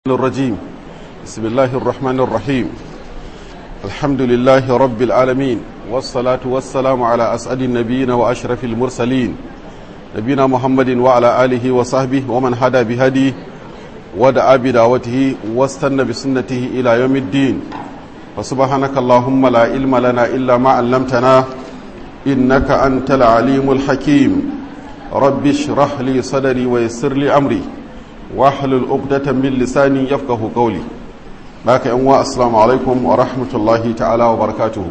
الرجيم بسم الله الرحمن الرحيم الحمد لله رب العالمين والصلاة والسلام على أسعد النبيين وأشرف المرسلين نبينا محمد وعلى آله وصحبه ومن هدى بهديه ودعا بدعوته واستنى بسنته إلى يوم الدين فسبحانك اللهم لا علم لنا إلا ما علمتنا إنك أنت العليم الحكيم رب اشرح لي صدري ويسر لي أمري واحلل عقدة من لساني يفقه قولي باك أنواع السلام عليكم ورحمة الله تعالى وبركاته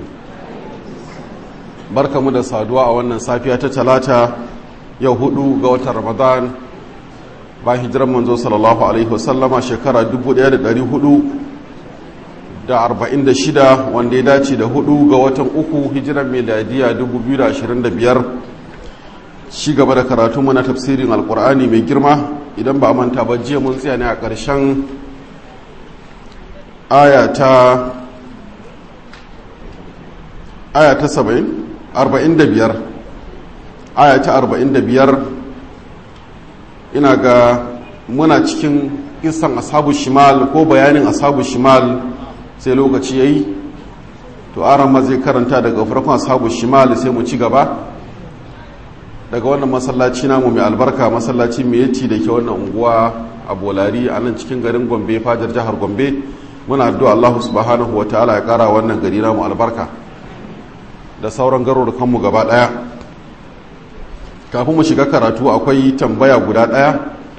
بركة مدى صادوا وانا صافية تتلاتة يوهدو قوة رمضان ba hijiran manzo sallallahu alaihi wasallama shekara 1446 wanda ya dace da hudu ga watan uku hijiran miladiya 2025 shi gaba da karatu mana tafsirin alkur'ani mai girma idan ba manta ba jiya mun tsaya ne a ƙarshen aya ta aya ta 70 45 aya ta 45 ina ga muna cikin kisan ashabu shimal ko bayanin ashabu shimal sai lokaci yayi to aran ma zai karanta daga farkon ashabu shimal sai mu ci gaba daga wannan masallaci namu mai albarka masallaci mai yaci da ke wannan unguwa a bolari a nan cikin garin gombe fajar jihar gombe muna addu'a Allah subhanahu wa ta'ala ya kara wannan gari namu albarka da sauran garurukanmu gaba daya kafin mu shiga karatu akwai tambaya guda ɗaya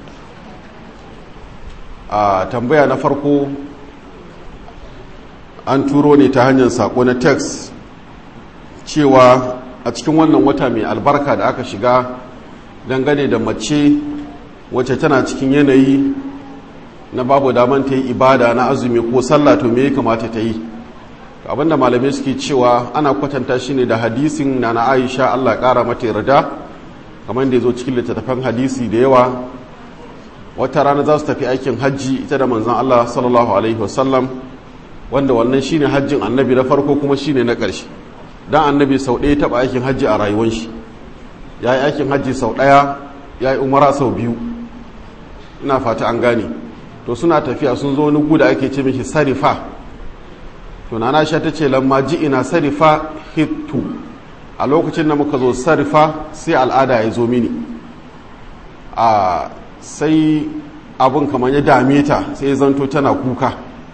a tambaya na farko an turo ne ta hanyar sako na text cewa a cikin wannan wata mai albarka da aka shiga dangane da mace wacce tana cikin yanayi na babu daman ta yi ibada na azumi ko sallah to me ya kamata ta yi abinda malamai suke cewa ana kwatanta shi ne da hadisin na na aisha allah kara mata yarda kamar da ya zo cikin littattafan hadisi da yawa wata rana za su tafi aikin hajji ita da manzan Allah sallallahu alaihi wasallam wanda wannan shine hajjin annabi na farko kuma shine na ƙarshe dan annabi sau ɗaya taɓa aikin hajji a rayuwar shi ya yi aikin hajji sau ɗaya ya yi umara sau biyu ina fata an gane to suna tafiya sun zo wani guda ake ce mishi sarifa to na sha ta ce lamma ji ina sarifa hittu a lokacin da muka zo sarfa sai al'ada ya zo mini a sai abin kamar ya dame ta sai zanto tana kuka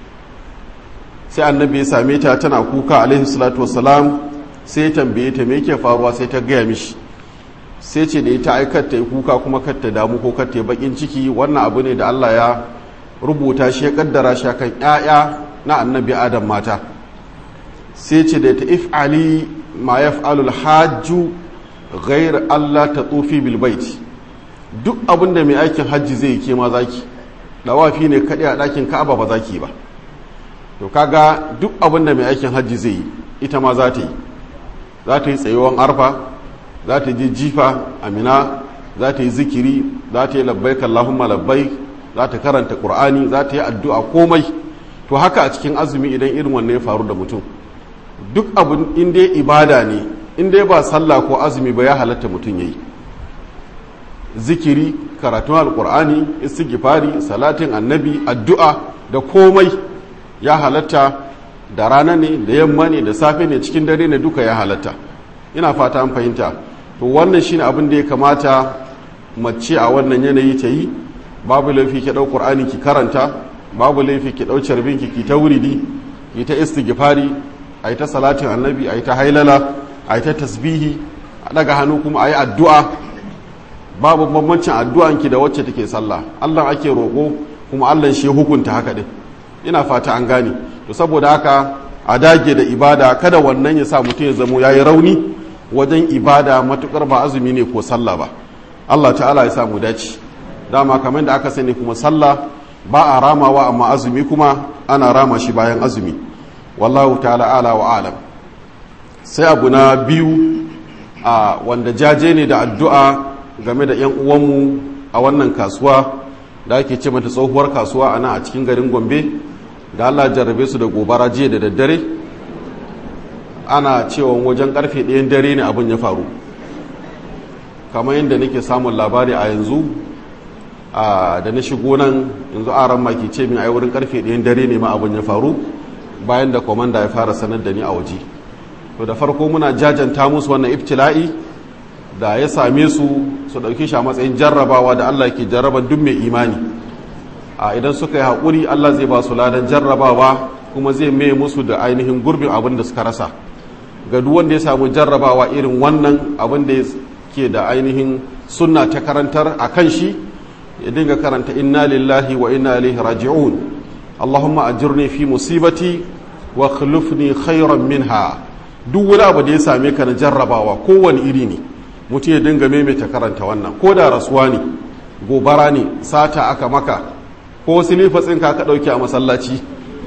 sai annabi ya same ta tana kuka alaihi salatu wasalam sai ya tambaye ta me yake faruwa sai ta gaya mishi sai ce da ita aikar ta yi kuka kuma kar ta damu ko kar ta yi bakin ciki wannan abu ne da Allah ya rubuta shi ya kaddara shi kan 'ya'ya na annabi adam mata sai ce da ta if'ali ma ya fa'alul hajju ghair Allah ta tsofi bilbait duk abinda mai aikin hajji zai ke ma zaki dawafi ne kaɗai a ɗakin ka'aba ba zaki ba to kaga duk abinda mai aikin hajji zai yi ita ma za ta yi za ta yi tsayuwan arfa za ta je jifa amina za ta yi zikiri za ta yi labbaik Allahumma labbaik za ta karanta Qur'ani za ta yi addu'a komai to haka a cikin azumi idan irin wannan ya faru da mutum duk abin inda ya ibada ne inda ba sallah ko azumi ba ya halatta mutum ya yi zikiri karatun alkur'ani istighfari salatin annabi addu'a da komai ya halatta da rana ne da yamma ne da safe ne cikin dare ne duka ya halatta ina fata an fahimta to wannan shine abin da ya kamata mace a wannan yanayi ta yi babu laifi ki ɗau qur'ani ki karanta babu laifi ki ɗau carbinki ki ta wuridi ki ta istighfari a yi ta salatin annabi a yi ta hailala a yi ta tasbihi a daga hannu kuma a yi addu'a babu bambancin addu'anki da wacce take sallah allah ake roƙo kuma allah shi hukunta haka ɗin ina fata an gane to saboda haka a dage da ibada kada wannan ya sa mutum ya zamo ya yi rauni wajen ibada matuƙar ba azumi ne ko sallah ba allah ta'ala ya sa mu dace dama kamar da aka sani kuma sallah ba a ramawa amma azumi kuma ana rama shi bayan azumi wallahu ta'ala ala wa alam sai abu na biyu a wanda jaje ne da addu'a game da 'yan uwanmu a wannan kasuwa da ake ce mata tsohuwar kasuwa a nan a cikin garin gombe da allah jarrabe su da gobara jiya da daddare ana cewa wajen karfe ɗayan dare ne abin ya faru kamar yadda nake samun labari a yanzu da na shigo nan yanzu aran ma ke ce min ai wurin karfe ɗayan dare ne ma abin ya faru bayan da komanda ya fara sanar da ni a waje to da farko muna jajanta musu wannan ibtila'i da ya same su su ɗauki shi a matsayin jarrabawa da Allah ke jarraban duk mai imani a idan suka yi haƙuri Allah zai ba su ladan jarrabawa kuma zai mai musu da ainihin gurbin abin da suka rasa ga duk wanda ya samu jarrabawa irin wannan abin da ke da ainihin sunna ta karantar a kan shi ya dinga karanta inna lillahi wa inna ilaihi raji'un allahumma ajirni fi musibati wa khulufni khairan minha duk wani abu da ya same ka na jarrabawa kowane iri ne mutum ya dinga maimaita karanta wannan ko da rasuwa ne gobara ne sata aka maka ko silifatsin ka ka dauke a masallaci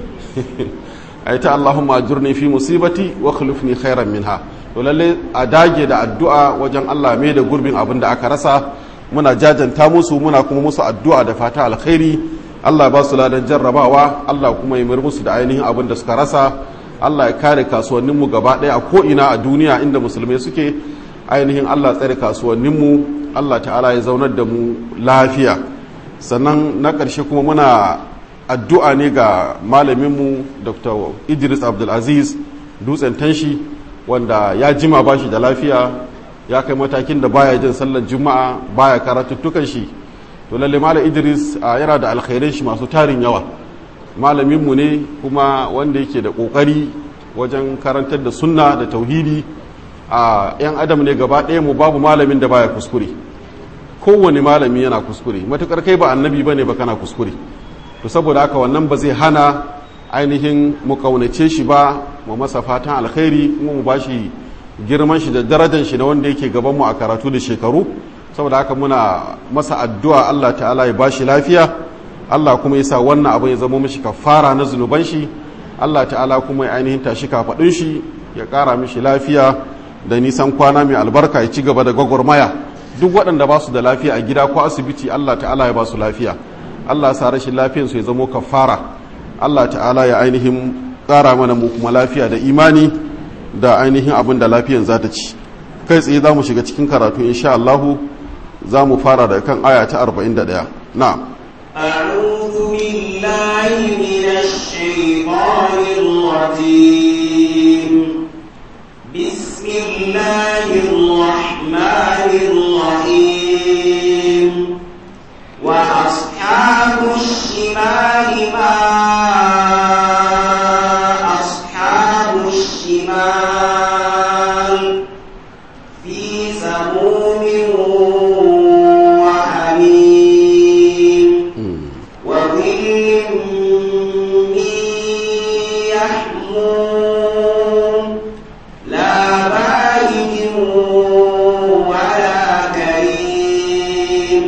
aita allahumma ajirni fi musibati wa khulufni khairan minha to lalle a dage da addu'a wajen Allah mai da gurbin abin da aka rasa muna jajanta musu muna kuma musu addu'a da fata alkhairi Allah ba su ladan jarrabawa Allah kuma ya mir musu da ainihin abin da suka rasa Allah ya kare kasuwanninmu gaba ɗaya a ko'ina a duniya inda musulmai suke ainihin Allah tsare kasuwanninmu Allah ta'ala ya zaunar da mu lafiya sannan na ƙarshe kuma muna addu'a ne ga malaminmu dr idris abdulaziz dutsen tanshi wanda ya jima ba shi da lafiya ya kai matakin da baya jin sallar juma'a baya karatuttukan shi to lalle malam idris yana da alkhairai shi masu tarin yawa malaminmu ne kuma wanda yake da kokari wajen karantar da sunna da tauhidi a yan adam ne gaba ɗaya mu babu malamin da baya kuskure kowane malami yana kuskure matukar kai ba annabi bane ba kana kuskure to saboda haka wannan ba zai hana ainihin mu kaunace shi ba mu masa fatan alkhairi kuma mu bashi girman shi da darajar shi na wanda yake gaban mu a karatu da shekaru saboda haka muna masa addu'a Allah ta'ala ya bashi lafiya Allah kuma ya sa wannan abin ya zama mishi kafara na zunuban shi Allah ta'ala kuma ya ainihin tashi kafadun shi ya kara mishi lafiya da nisan kwana mai albarka ya ci gaba da gwagwarmaya duk waɗanda ba su da lafiya a gida ko asibiti Allah ta'ala ya ba su lafiya Allah sa rashin lafiyansu ya zamo kafara Allah ta'ala ya ainihin ƙara mana mu kuma lafiya da imani da ainihin abin da lafiyan za ta ci kai tsaye za mu shiga cikin karatu insha Allah za mu fara da kan aya ta 41 na أعوذ بالله من الشيطان الرجيم بسم الله الرحمن الرحيم وأصحاب الشمال ما أصحاب الشمال في سموم وحميم وظل من يحموم لا بارد ولا كريم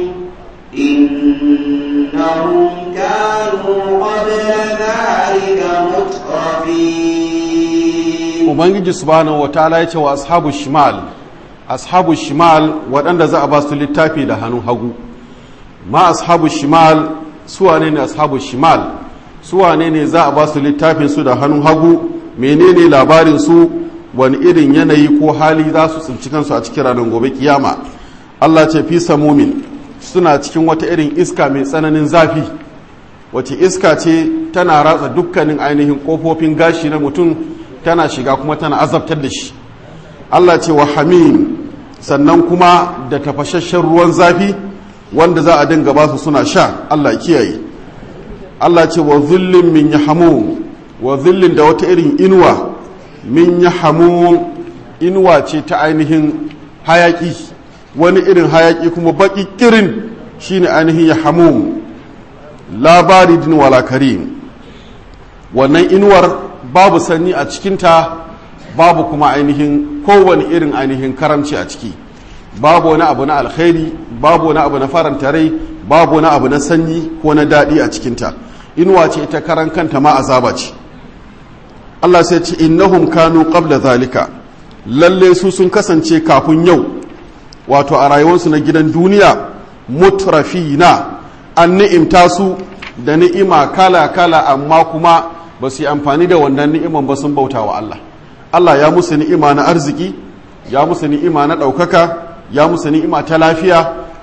إنهم كانوا قبل ذلك مترفين ubangiji subhanahu wataala ya ce wa ashabu shimal ashabu shimal waɗanda za a ba su littafi da hannun hagu ma ashabu shimal suwane ne ashabu shimal suwane ne za a ba su littafin su da hannun hagu menene labarin su wani irin yanayi ko hali za su tsinci kansu a cikin ranar gobe kiyama Allah ce fi samumin suna cikin wata irin iska mai tsananin zafi wace iska ce tana ratsa dukkanin ainihin kofofin gashi na mutum tana shiga kuma tana azabtar da shi Allah ce wa hamim sannan kuma da tafashashen ruwan zafi wanda za a dinga basu suna sha Allah kiyaye Allah ce wa zullin min yahamum wa zullin da wata irin inuwa min yahamum inuwa ce ta ainihin hayaki wani irin hayaki kuma baki kirin shine ainihin yahamum labaridin wala karim wannan inuwar babu sanyi a cikinta babu kuma ainihin kowane irin ainihin karamci a ciki babu wani abu na alkhairi babu wani abu na faranta rai babu wani abu na sanyi ko na daɗi a cikinta inuwa ce ita karan kanta ma azaba ce Allah sai ce innahum kanu qabla zalika lalle su sun kasance kafin yau wato a rayuwarsu na gidan duniya mutrafina an ni'imta su da ni'ima kala kala amma kuma ba su yi amfani da wannan ni'iman ba sun bauta wa Allah Allah ya musu ni'ima na arziki ya musu ni'ima na ɗaukaka ya musu ni'ima ta lafiya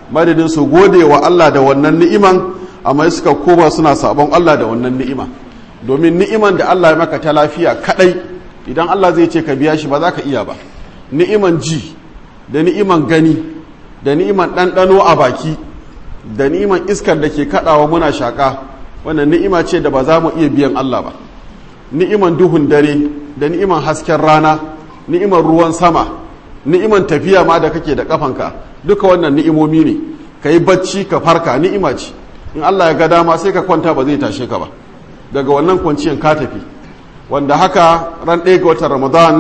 madadin su gode wa Allah da wannan ni'iman amma suka koma suna sabon Allah da wannan ni'ima domin ni'iman da Allah ya maka ta lafiya kadai idan Allah zai ce ka biya shi ba za ka iya ba ni'iman ji da ni'iman gani da ni'iman ɗanɗano a baki da ni'iman iskar da ke kaɗawa muna shaƙa wannan ni'ima ce da ba za mu iya biyan Allah ba ni'iman duhun dare da ni'iman hasken rana ni'iman ruwan sama ni'iman tafiya ma da kake da kafanka duka wannan ni'imomi ne ka yi bacci ka farka ni'ima ce in Allah ya ga dama sai ka kwanta ba zai tashe ka ba daga wannan kwanciyan ka tafi wanda haka ran ɗaya ga watan ramadan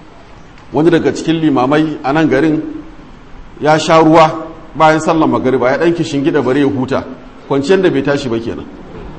wani daga cikin limamai a nan garin ya sha ruwa bayan sallar magariba ya ɗan kishin gida bare ya huta kwanciyar da bai tashi ba kenan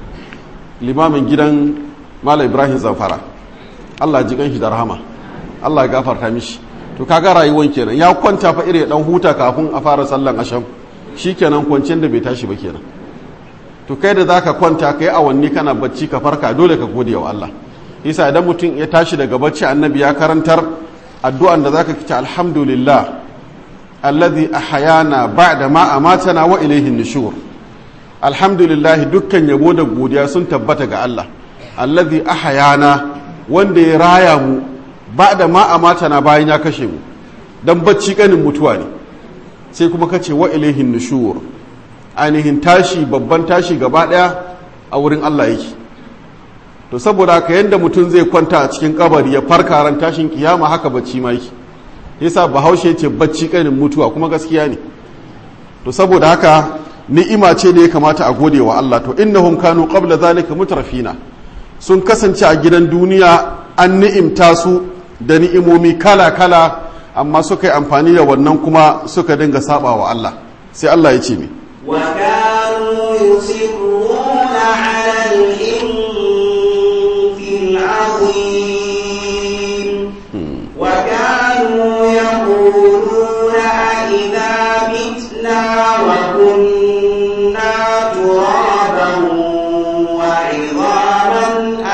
limamin gidan mala ibrahim zamfara allah ji shi da rahama allah ya gafarta mishi to kaga rayuwan kenan ya kwanta fa ire dan huta kafin a fara sallan asham shikenan kwanciyar da bai tashi ba kenan to kai da zaka kwanta kai awanni kana bacci ka farka dole ka gode wa Allah isa idan mutum ya tashi daga bacci annabi ya karantar addu'an da zaka kici alhamdulillah alladhi ahyana ba'da ma amatana wa ilayhi nushur alhamdulillah dukkan yabo da godiya sun tabbata ga Allah alladhi ahyana wanda ya raya mu ba'da ma amatana bayan ya kashe mu dan bacci kanin mutuwa ne sai kuma kace wa ilayhi nushur ainihin tashi babban tashi gaba daya a wurin Allah yake to saboda haka yanda mutum zai kwanta a cikin kabari ya farka ran tashin kiyama haka bacci ma yake yasa bahaushe ce bacci kanin mutuwa kuma gaskiya ne to saboda haka ni'ima ce da ya kamata a gode wa Allah to innahum kanu qabla zalika mutrafina sun kasance a gidan duniya an ni'imta su da ni'imomi kala kala amma suka yi amfani da wannan kuma suka dinga saba wa Allah sai Allah ya ce mi وكانوا يصرون على الإنف العظيم وكانوا يقولون أئذا متنا وكنا ترابا وعظاما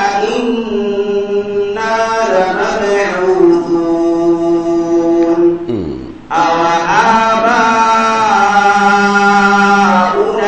أئنا لمبعوثون أو آباؤنا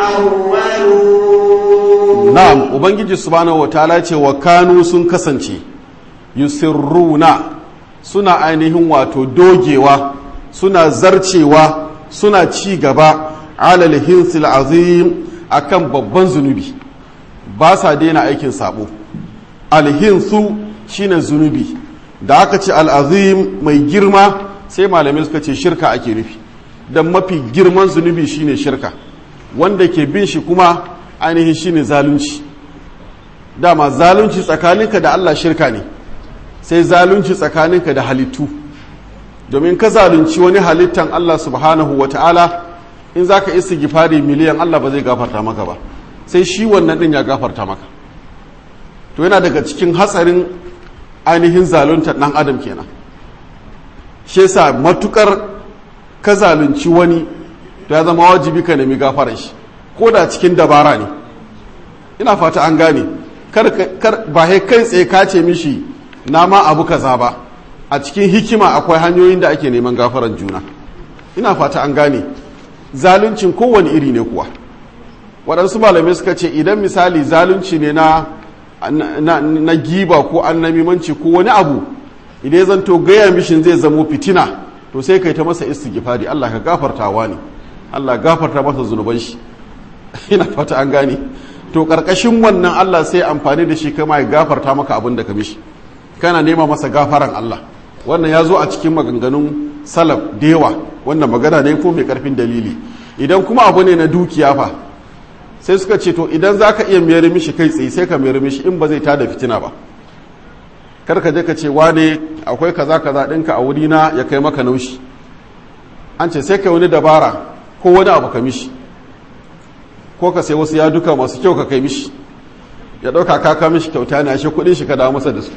الأولون na'am ubangiji subhanahu wataala ce wa kanu sun kasance yusirruna suna ainihin wato dogewa suna zarcewa suna ci gaba alal hinsil azim akan babban zunubi ba sa daina aikin sabo alhinsu shine zunubi da aka ce al'azim mai girma sai malamai suka ce shirka ake nufi don mafi girman zunubi shine shirka wanda ke bin shi kuma ainihin shine zalunci dama zalunci tsakaninka da Allah shirka ne sai zalunci tsakaninka da halittu domin ka zalunci wani halittan Allah subhanahu wa ta'ala in za ka isi gifari miliyan Allah ba zai gafarta maka ba sai shi wannan ɗin ya gafarta maka to yana daga cikin hatsarin ainihin zaluntar ɗan adam kenan shi yasa matukar ka zalunci wani to ya zama wajibi ka nemi gafarar shi ko da cikin dabara ne ina fata an gane kar, kar ba kai tsaye ka ce mishi na ma abu kaza ba a cikin hikima akwai hanyoyin da ake neman gafaran juna ina fata an gane zaluncin kowane iri ne kuwa waɗansu malamai suka ce idan misali zalunci ne na, na, na giba ko annamimanci ko wani abu idan ya zanto gaya mishin zai zamo fitina to sai kai ta masa istighfari Allah ka gafartawa ne Allah gafarta masa zunuban shi ina fata an gane to karkashin wannan Allah sai amfani da shi kama ya gafarta maka abin da ka mishi kana nema masa gafaran Allah wannan ya zo a cikin maganganun salaf da yawa wannan magana ne ko mai karfin dalili idan kuma abu ne na dukiya fa sai suka ce to idan za ka iya mayar mishi kai tsaye sai ka mayar mishi in ba zai tada fitina ba kar ka je ka ce wane akwai kaza kaza ɗinka a wurina ya kai maka naushi an ce sai ka wani dabara ko wani abu ka mishi ko ka sai wasu ya duka masu kyau ka kai mishi ya ɗauka kaka mishi kyauta ne ashe kuɗin shi ka dawo masa da su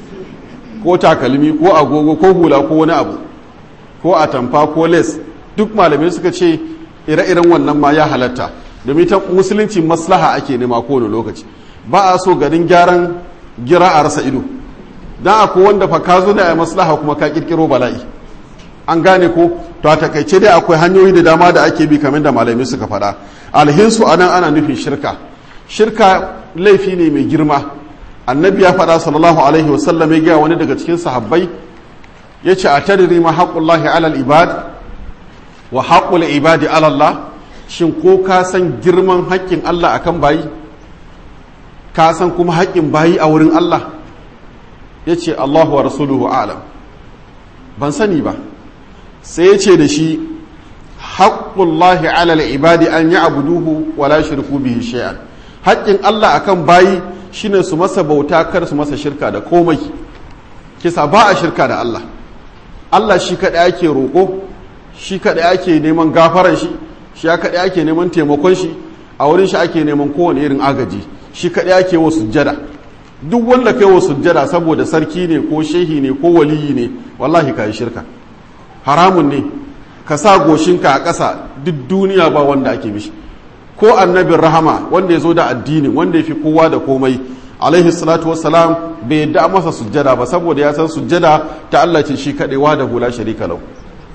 ko takalmi ko agogo ko hula ko wani abu ko atamfa ko les duk malamai suka ce ire-iren wannan ma ya halatta domin ta musulunci maslaha ake nema kowane lokaci ba a so garin gyaran gira a rasa ido don akwai wanda fa ka zo da a maslaha kuma ka kirkiro bala'i an gane ko to a takaice dai akwai hanyoyi da dama da ake bi kamar da malamai suka faɗa alhinsu anan ana nufin shirka shirka laifi ne mai girma annabi ya faɗa sallallahu alaihi wasallam ya gaya wani daga cikin sahabbai ya ce a tadiri ma haƙullahi alal ibad wa haƙul ibadi alallah shin ko ka san girman haƙƙin Allah akan bayi ka san kuma haƙƙin bayi a wurin Allah ya ce Allahu wa rasuluhu alam ban sani ba sai ya ce da shi haƙullahi alal ibadi an yi abuduhu wa la shirku bihi shay'an haƙƙin Allah akan bayi shine su masa bauta kar su masa shirka da komai kisa ba a shirka da Allah Allah shi kaɗai ake roƙo shi kaɗai ake neman gafaran shi shi kaɗai ake neman taimakon shi a wurin shi ake neman kowane irin agaji shi kaɗai ake wa sujjada duk wanda kai wa sujjada saboda sarki ne ko shehi ne ko waliyi ne wallahi ka yi shirka haramun ne ka sa goshinka a ƙasa duk duniya ba wanda ake mishi ko annabin rahama wanda ya zo da addini wanda ya fi kowa da komai alaihi salatu wassalam bai yadda masa sujjada ba saboda ya san sujjada ta Allah ce shi kaɗewa da hula sharika lau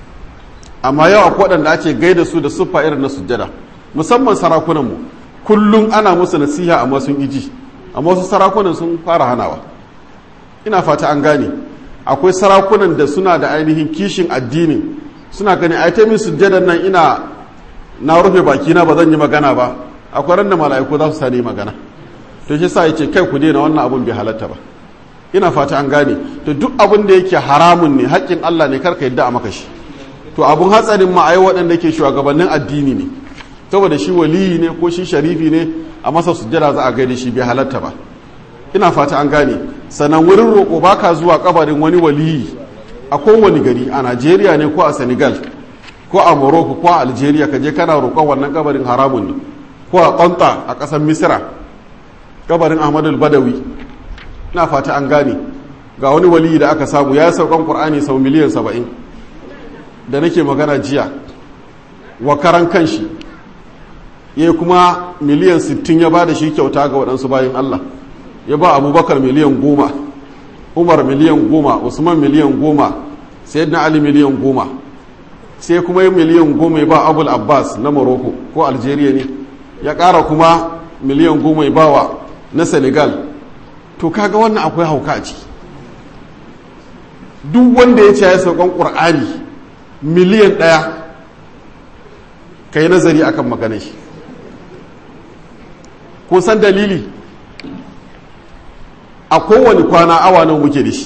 amma yau akwai waɗanda ake gaida su da siffa irin na sujjada musamman sarakunanmu kullum ana musu nasiha amma sun iji amma wasu sarakunan sun fara hanawa ina fata an gane akwai sarakunan da suna da ainihin kishin addinin suna gani a ta min sujjadan nan ina na rufe bakina ba zan yi magana ba akwai ran da mala'iku za su sani magana to shi sa ya ce kai ku daina wannan abun bai halatta ba ina fata an gane to duk abin da yake haramun ne haƙƙin Allah ne karka yadda a maka shi to abun hatsarin ma ai waɗanda ke shugabannin addini ne saboda shi waliyi ne ko shi sharifi ne a masa sujjada za a gaida shi bai halatta ba ina fata an gane sannan wurin roƙo baka zuwa kabarin wani waliyi a kowane gari a Najeriya ne ko a Senegal ko a Morocco ko a Algeria ka je kana roƙon wannan kabarin haramun ne ko a Qanta a ƙasar Misra kabarin Ahmadu Badawi ina fata an gane ga wani waliyi da aka samu ya saukan Qur'ani sau miliyan saba'in da nake magana jiya wa karan kanshi ya kuma miliyan 60 ya ba da shi kyauta ga waɗansu bayan Allah ya ba abubakar miliyan goma umar miliyan goma usman miliyan goma sayyidina ali miliyan goma sai kuma yi miliyan goma ya ba abul abbas na morocco ko algeria ne ya ƙara kuma miliyan goma ya ba wa na senegal to kaga wannan akwai hauka a ciki duk wanda ya ce ya saukan ƙur'ani miliyan ɗaya ka yi nazari akan maganar shi ko san dalili a kowane kwana awa nawa muke da shi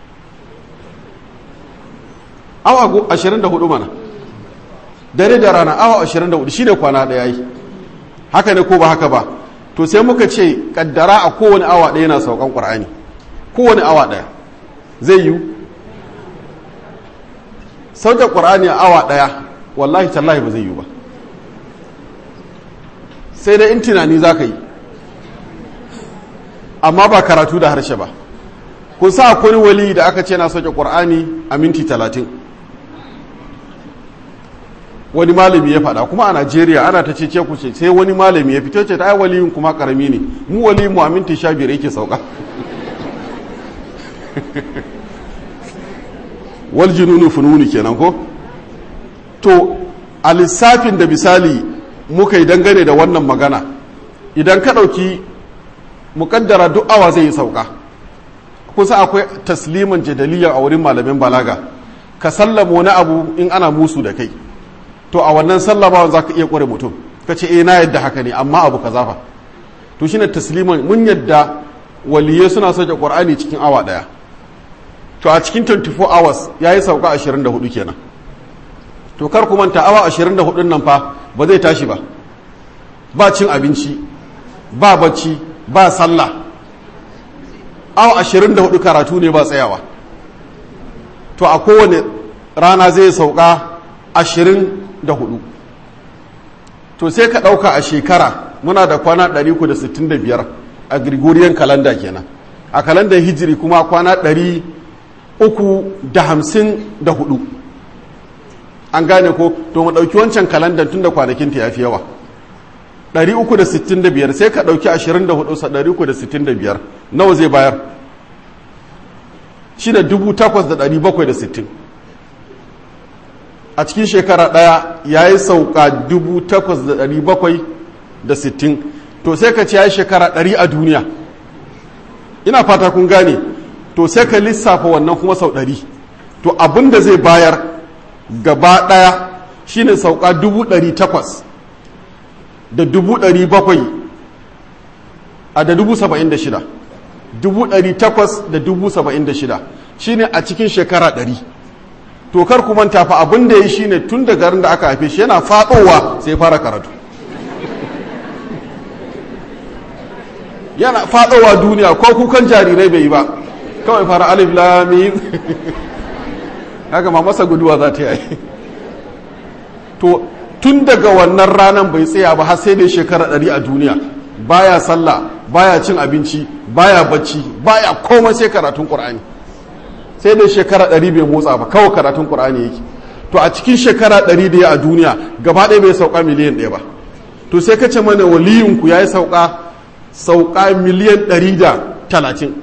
awa 24 mana dare da rana awa 24 shi ne kwana ɗaya yi haka ne ko ba haka ba to sai muka ce kaddara a kowane awa ɗaya na saukan ƙwar'ani kowane awa ɗaya zai yiwu sauke ƙwar'ani a awa ɗaya wallahi tallahi ba zai yiwu ba sai dai in tunani za ka yi amma ba karatu da harshe ba kun sa akwai wali da aka ce na sauke ƙwar'ani a minti talatin wani malami ya faɗa kuma a najeriya ana ta cece ku ce sai wani malami ya fito ce ta ai waliyin kuma karami ne mu wali mu a minti sha biyar yake sauka wal jununu fununi kenan ko to a lissafin da misali muka yi dangane da wannan magana idan ka ɗauki muƙaddara duk awa zai yi sauka kusa akwai tasliman jadaliya a wurin malamin balaga ka sallama wani abu in ana musu da kai to a wannan sallamawa za ka iya ƙware mutum ka ce eh na yadda haka ne amma abu ka zafa to shine tasliman mun yadda waliyai suna soke ƙwar'ani cikin awa ɗaya to a cikin 24 hours ya yi sauka 24 kenan to kar ku manta awa 24 nan fa ba zai tashi ba ba cin abinci ba bacci ba sallah awa 24 karatu ne ba tsayawa to a kowane rana zai sauka 24 to sai ka ɗauka a shekara muna da kwana 365 a gregorian calendar kenan a kalandar hijiri kuma kwana 354 an gane ko to mu ɗauki wancan kalandar tun da kwanakinta ya fi yawa 365 sai ka ɗauki 24 sa 365 nawa zai bayar shi da 8760 a cikin shekara ɗaya ya yi sauka 8,760 to sai ka ce ya yi shekara 100 a duniya ina fata kun gane to sai ka lissafa wannan kuma sau 100 to abin da zai bayar gaba ɗaya shine sauka 800 da 700 a da 76 876 shine a cikin shekara 100 to kar ku manta fa abin da ya shi ne tun da garin da aka haife shi yana faɗowa sai fara karatu yana faɗowa duniya ko kukan jarirai bai yi ba kawai fara alif lami haka ma masa guduwa za ta yi to tun daga wannan ranar bai tsaya ba har sai dai shekara ɗari a duniya baya sallah baya cin abinci baya bacci baya komai sai karatun ƙur'ani sai dai shekara ɗari bai motsa ba kawai karatun ƙur'ani yake to a cikin shekara ɗari da ya a duniya gaba ɗaya bai sauka miliyan ɗaya ba to sai ka ce mana waliyinku ya yi sauka sauka miliyan ɗari da talatin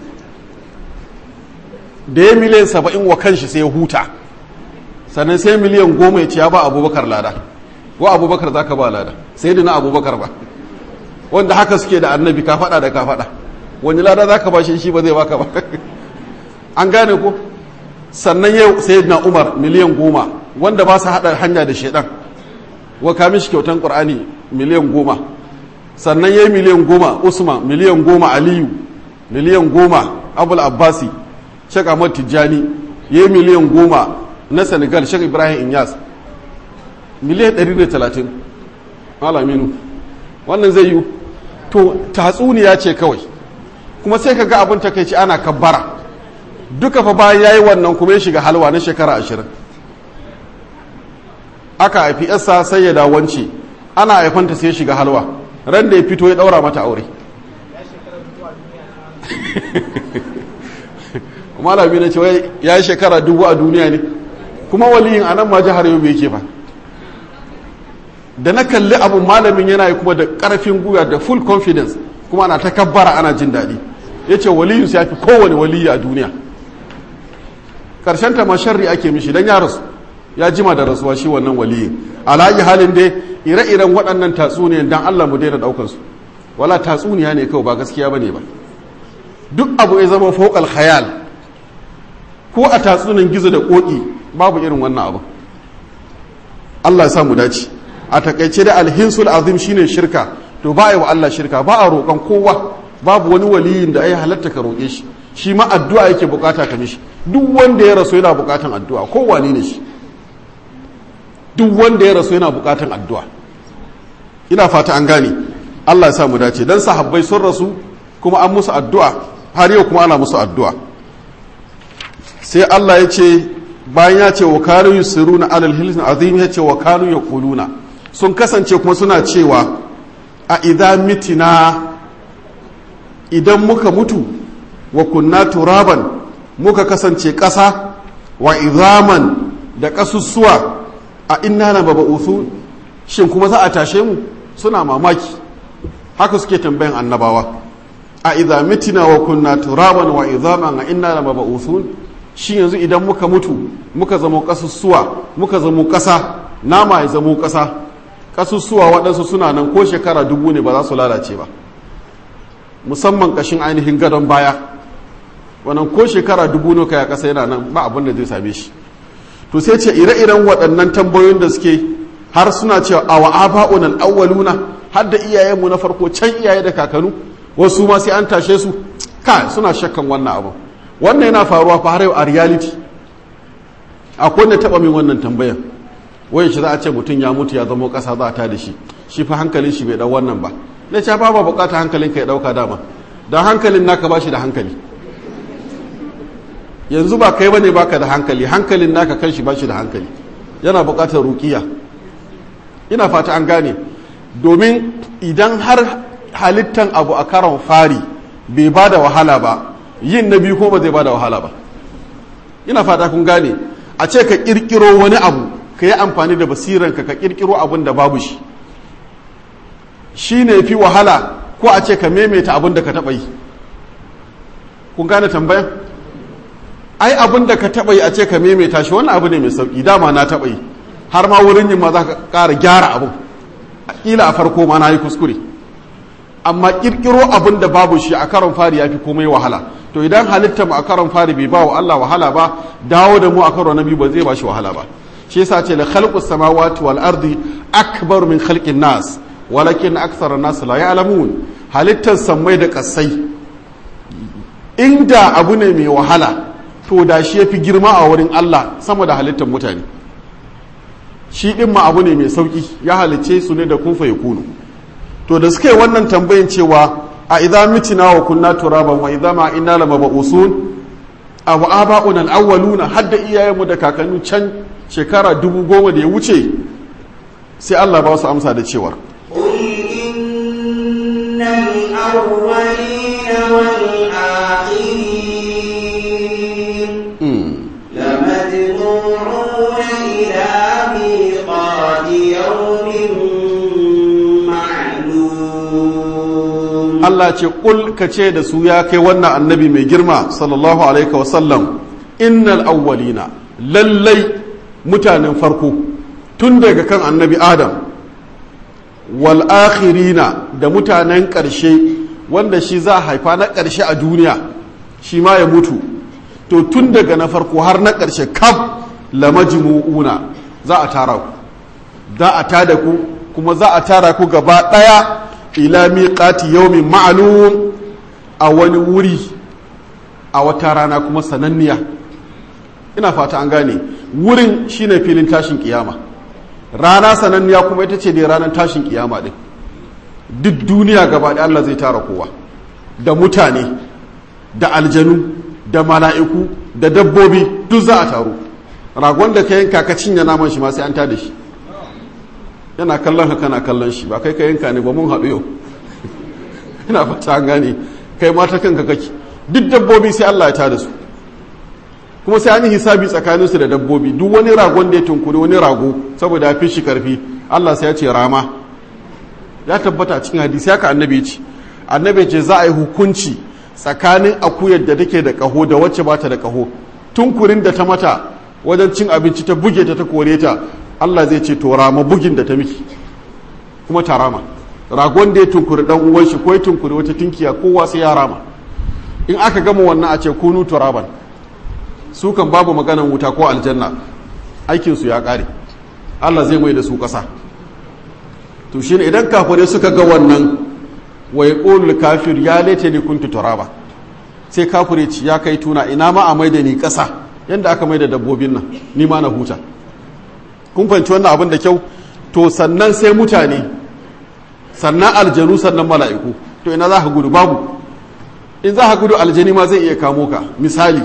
da ya miliyan saba'in wa kanshi sai ya huta sannan sai miliyan goma ya ce ya ba abubakar lada wa abubakar za ka ba lada sai da na abubakar ba wanda haka suke da annabi ka faɗa da ka faɗa wani lada za ka ba shi shi ba zai baka ba an gane ko sannan yau sai na umar miliyan goma wanda ba su haɗa hanya da shaidan wa kamin shi kyautan ƙur'ani miliyan goma sannan ya yi miliyan goma usman miliyan goma aliyu miliyan goma abul abbasi shek ahmad tijjani ya yi miliyan goma na senegal shek ibrahim inyas miliyan 130 alaminu wannan zai yi to tatsuniya ce kawai kuma sai ka ga abin takaici ana kabbara duka fa bayan ya yi wannan kuma ya shiga halwa na shekara ashirin aka haifi yasa sai ya dawance ana haifanta sai ya shiga halwa ran da ya fito ya daura mata aure malami na cewa ya yi shekara dubu a duniya ne kuma waliyin a nan ma jihar yau yake fa da na kalli abu malamin yana yi kuma da karfin guya da full confidence kuma ana ta kabbara ana jin daɗi ya ce waliyinsu ya fi kowane waliyi a duniya karshen ta ma sharri ake mishi don ya rasu ya jima da rasuwa shi wannan waliyin alayi halin dai ire-iren waɗannan tatsuniyan don allah mu daina ɗaukansu wala tatsuniya ne kawai ba gaskiya ba ne ba duk abu ya zama fokal khayal ko a tatsunin gizo da ƙoƙi babu irin wannan abu allah ya sa mu dace a takaice da alhinsul azim shine shirka to ba a yi wa allah shirka ba a roƙon kowa babu wani waliyin da ya halatta ka roƙe shi shi ma addu'a yake bukata ka mishi duk wanda ya rasu yana bukatan addu'a kowane ne shi duk wanda ya rasu yana bukatan addu'a ina fata an gane Allah ya sa mu dace dan sahabbai sun rasu kuma an musu addu'a har yau kuma ana musu addu'a sai Allah ya ce bayan ya ce wa kanu yusiruna alal hilsin azim ya ce wa kanu yaquluna sun kasance kuma suna cewa a idza mitina idan muka mutu wa kunna turaban muka kasance ƙasa wa izaman da ƙasussuwa a inna na baba'uthu shin kuma za a tashe mu suna mamaki haka suke tambayan annabawa a idza mitina wa kunna turaban wa izaman a inna na baba'uthu shi yanzu idan muka mutu muka zamo ƙasussuwa muka zamo ƙasa nama ya zamo ƙasa ƙasussuwa waɗansu suna nan ko shekara dubu ne ba za su lalace ba musamman ƙashin ainihin gadon baya wannan ko shekara dubu nuka ya kasa yana nan ba abin da zai same shi to sai ce ire-iren waɗannan tambayoyin da suke har suna cewa a wa aba'un al-awwaluna har da iyayenmu na farko can iyaye da kakanu wasu ma sai an tashe su ka suna shakkan wannan abu wannan yana faruwa fa har yau a reality akwai wanda taɓa min wannan tambayan wayan shi za a ce mutum ya mutu ya zama ƙasa za ta da shi shi fa hankalin shi bai ɗau wannan ba na ce ba ba bukata hankalin ka ya ɗauka dama don hankalin naka ba shi da hankali yanzu ba kai bane baka da hankali hankalin naka kanshi ba shi da hankali yana bukatar rukiya ina fata an gane domin idan har halittan abu a karon fari bai ba da wahala ba yin na biyu ko ba zai ba da wahala ba ina fata kun gane a ce ka kirkiro wani abu ka yi amfani da basiranka ka kirkiro abin da babu shi shi ne fi wahala ko a ce ka maimaita abin da ka taɓa yi kun gane tambayan ai abin da ka taɓa yi a ce ka maimaita shi wannan abu ne mai sauƙi dama na taɓa yi har ma wurin yin ma za ka ƙara gyara abin ƙila a farko ma na yi kuskure amma ƙirƙiro abin da babu shi a karon fari ya fi komai wahala to idan halitta mu a karon fari bai ba wa Allah wahala ba dawo da mu a karo na biyu ba zai ba shi wahala ba shi yasa ce la khalqu samawati wal ardi akbar min khalqin nas walakin akthar nas la ya'lamun halittar sammai da kasai inda abu ne mai wahala to da shi yafi girma a wurin Allah sama da halittar mutane shi din ma abu ne mai sauki ya halicce su ne da kun fa yakunu to da suka yi wannan tambayin cewa a idza mitina wa kunna turaban wa idza ma inna lamab'usun aw aba'una al-awwaluna hadda iyayenmu da kakanni can shekara dubu goma da ya wuce sai Allah ba su amsa da cewa قل إن الأولين والآخرين لمجموعون إلى ميقات يوم معلوم Allah ce kul ka ce da su ya kai wannan annabi mai girma sallallahu alaihi wasallam innal awwalina lallai mutanen farko tun daga kan annabi adam wal akhirina da mutanen ƙarshe wanda shi za a haifa na ƙarshe a duniya shi ma ya mutu to tun daga na farko har na ƙarshe kaf la majmu'una za a tara ku za a tada ku kuma za a tara ku gaba ɗaya ila miqati yawmin ma'lum a wani wuri a wata rana kuma sananniya ina fata an gane wurin shine filin tashin kiyama rana sananniya kuma ita ce dai ranar tashin kiyama din duk duniya gaba da Allah zai tara kowa da mutane da aljanu da mala'iku da dabbobi duk za a taru ragon da ka yanka ka cinye naman shi ma sai an tada shi yana kallon haka na kallon shi ba kai ka yanka ne ba mun haɗu yau ina fata an gane kai mata kanka kake duk dabbobi sai Allah ya tada su kuma sai an yi hisabi tsakanin su da dabbobi duk wani ragon da ya tunkuri wani rago saboda ya fi shi karfi Allah sai ya ce rama ya tabbata cikin hadisi haka annabi ce annabi ce za a yi hukunci tsakanin akuyar da take da kaho da wacce ba ta da kaho tunkurin da ta mata wajen cin abinci ta buge ta ta kore ta Allah zai ce to rama bugin da ta miki kuma ta rama ragon da ya tunkuri dan uwan shi ko ya tunkuri wata tinkiya kowa sai ya rama in aka gama wannan a ce kunu turaban su kan babu maganan wuta ko aljanna aikin su ya kare Allah zai mai da su kasa to shine idan kafirai suka ga wannan wa yaqulu kafir ya laita ni kuntu turaba sai kafire ci ya kai tuna ina ma a mai da ni kasa yanda aka mai da dabbobin nan ni ma na huta kun fahimci wannan abin da kyau to sannan sai mutane sannan aljanu sannan mala'iku to ina za ka gudu babu in za ka gudu aljani ma zai iya kamo ka misali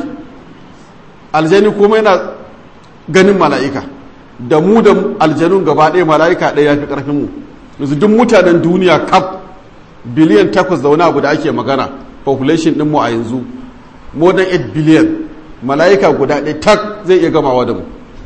aljani kuma yana ganin mala'ika da mu da aljanun gaba ɗaya mala'ika ɗaya ya fi ƙarfinmu yanzu duk mutanen duniya kaf biliyan takwas da wani abu da ake magana population ɗinmu a yanzu more than 8 biliyan mala'ika guda ɗaya tak zai iya gamawa da mu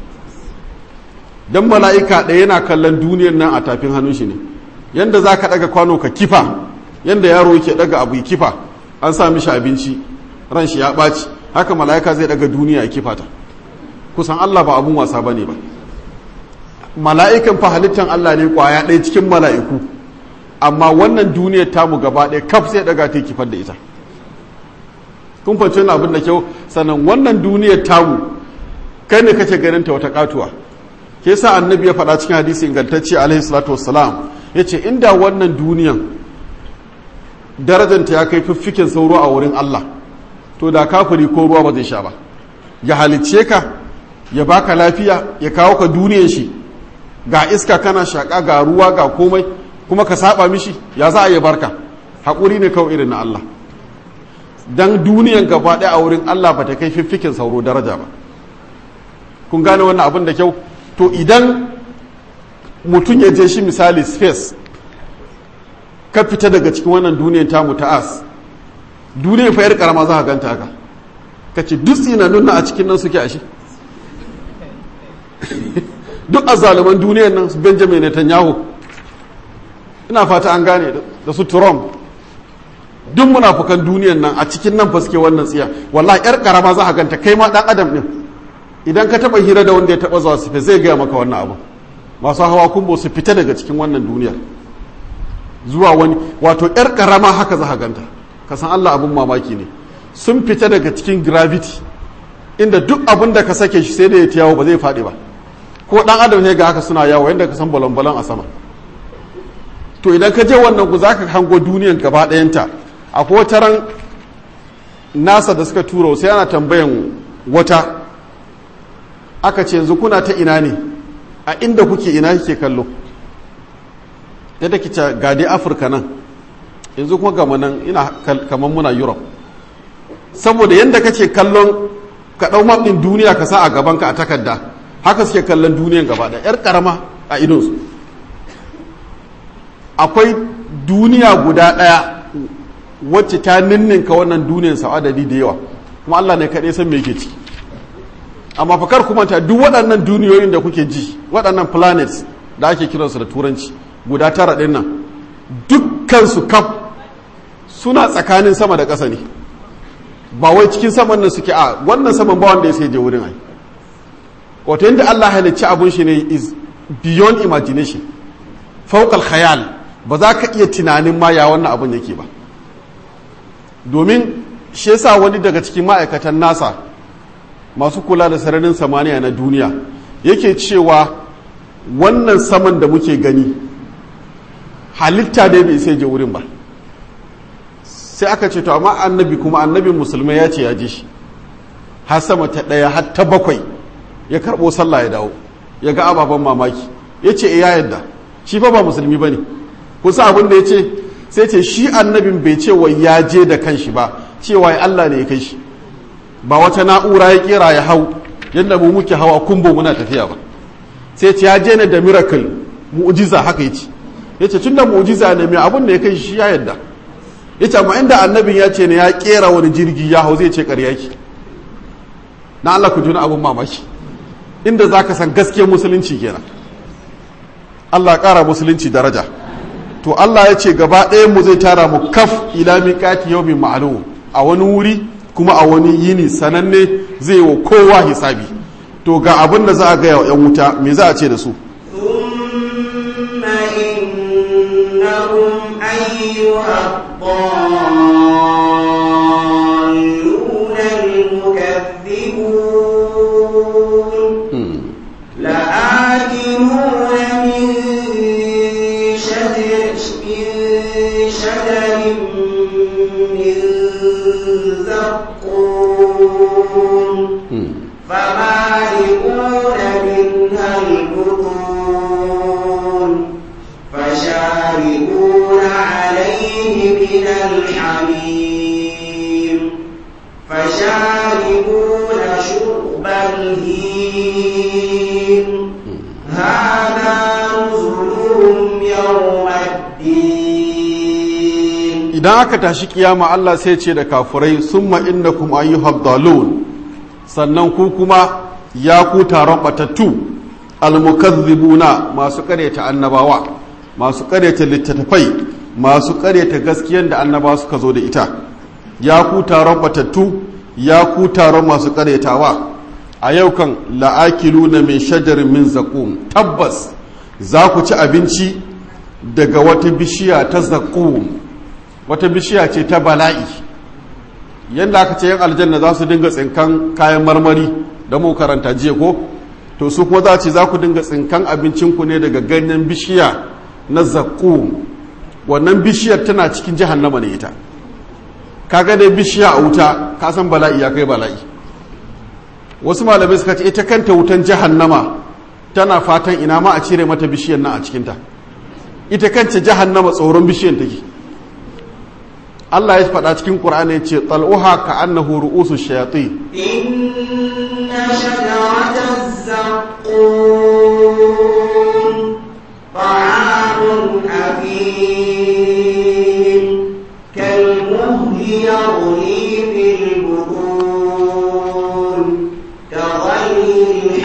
don mala'ika ɗaya yana kallon duniyar nan a tafin hannun shi ne yadda za ka ɗaga kwano ka kifa yadda yaro yake ɗaga abu ya kifa an sa mishi abinci ran shi ya ɓaci haka mala'ika zai ɗaga duniya ya kifa ta kusan allah ba abun wasa ba ne ba mala'ikan fa halittan allah ne kwaya ɗaya cikin mala'iku amma wannan duniyar tamu gaba ɗaya kaf sai ɗaga ta kifar da ita kun fahimci wani abin da kyau sannan wannan duniyar tamu kai ne kace ganin ta wata katuwa ke sa annabi ya faɗa cikin hadisi ingantacce alaihi salatu wassalam ya ce inda wannan duniyan darajanta ya kai fiffiken sauro a wurin Allah to da kafiri ko ruwa ba zai sha ba ya halicce ka ya baka lafiya ya kawo ka duniyan shi ga iska kana shaka ga ruwa ga komai kuma ka saba mishi ya za a yi barka haƙuri ne kawai irin na Allah dan duniyan gaba ɗaya a wurin Allah ba ta kai fiffiken sauro daraja ba kun gane wannan abin da kyau to idan mutum ya je shi misali space ka fita daga cikin wannan duniyar tamu ta as duniyar fa yar karama za ka ganta haka ka ce duk tsinanun a cikin nan suke ashe duk azzaluman duniyar nan su benjamin netanyahu ina fata an gane da su trump duk munafukan duniyar nan a cikin nan fa suke wannan tsiya wallahi yar karama za ka ganta kai ma dan adam din idan ka taba hira da wanda ya taba zuwa sufe zai gaya maka wannan abu masu hawa kumbo su fita daga cikin wannan duniyar zuwa wani wato yar karama haka za ganta ka san Allah abin mamaki ne sun fita daga cikin gravity inda duk abin da ka sake shi sai da ya yawo ba zai faɗi ba ko dan adam ne ga haka suna yawo yadda ka san balon-balon a sama to idan ka je wannan ku za ka hango duniyan gaba ɗayanta akwai wata ran nasa da suka tura sai ana tambayan wata aka ce yanzu kuna ta ina ne a inda kuke ina kike kallo yadda kice ga dai afirka nan yanzu kuma gama nan ina kamar muna europe saboda yadda kake kallon ka ɗau map ɗin duniya ka sa a gabanka a takarda haka suke kallon duniyan gaba da yar karama a idonsu akwai duniya guda ɗaya wacce ta ninninka wannan duniyan sau adadi da yawa kuma Allah ne kaɗai san me ke ciki amma fakar kuma ta duk waɗannan duniyoyin da kuke ji waɗannan planets da ake kiransu da turanci guda tara ɗin nan dukkansu kaf suna tsakanin sama da ƙasa ne ba wai cikin saman nan suke a wannan saman ba wanda ya sai je wurin ai wato yadda Allah halicci abun shi ne is beyond imagination fawqal khayal ba za ka iya tunanin ma ya wannan abun yake ba domin shi yasa wani daga cikin ma'aikatan nasa masu kula da sararin samaniya na duniya yake cewa wannan saman da muke gani halitta dai bai sai je wurin ba sai aka ce to amma annabi kuma annabin musulmai ya ce ya ji shi har sama ta ɗaya har ta bakwai ya karɓo sallah ya dawo ya ga ababen mamaki ya ce ya yadda shi fa ba musulmi ba ne kusa abin da ya ce sai ce shi annabin bai ce wai ya je da kanshi ba cewa ya Allah ne ya kai shi ba wata na'ura ya kera ya hau yadda mu muke hawa kumbo muna tafiya ba sai ce ya je ne da miracle mu'jiza haka yace yace tun da mu'jiza ne mai abin da ya kai shi ya yadda yace amma inda annabin ya ce ne ya kera wani jirgi ya hau zai ce ƙarya ki na Allah ku juna abin mamaki inda zaka san gaskiyar musulunci kenan Allah ƙara musulunci daraja to Allah ya ce gaba ɗayan mu zai tara mu kaf ila miqati yawmin ma'lum a wani wuri kuma a wani yini sananne zai wa kowa hisabi to ga abin da za a gaya wa 'yan wuta me za a ce da su ثم إنهم أيها الضالون المكذبون لآكلون من شجر من شجر من زقوم فمالئون منها البطون فشاربون عليه من الحميم فشاربون شرب الهيم هذا نزلهم يوم الدين idan aka tashi kiyama Allah sai ce da kafurai summa innakum ayyuhad dalun sannan ku kuma ya ku taron batattu almukazzibuna masu karyata annabawa masu karyata littattafai masu karyata gaskiyar da annabawa suka zo da ita ya ku taron batattu ya ku taron masu karyatawa a yau kan la'akiluna min shajarin min zakum tabbas za ku ci abinci daga wata bishiya ta zakum wata bishiya ce ta bala'i yadda aka ce yan aljanna za su dinga tsinkan kayan marmari da mu karanta jiya ko to su kuma za ce za ku dinga tsinkan abincinku ne daga ganyen bishiya na zakum wannan bishiyar tana cikin jahannama ne ita kaga dai bishiya a wuta ka san bala'i ya kai bala'i wasu malamai suka ce ita kanta wutan jahannama tana fatan ina ma a cire mata bishiyar nan a cikinta ita kanta jahannama tsoron bishiyar take Allah ya faɗa cikin Qur'ani ya ce tal'uha ka annahu ru'usu shayatin إن شجرة الزقوم طعام أثيم كالمهل يغلي في البطون كغلي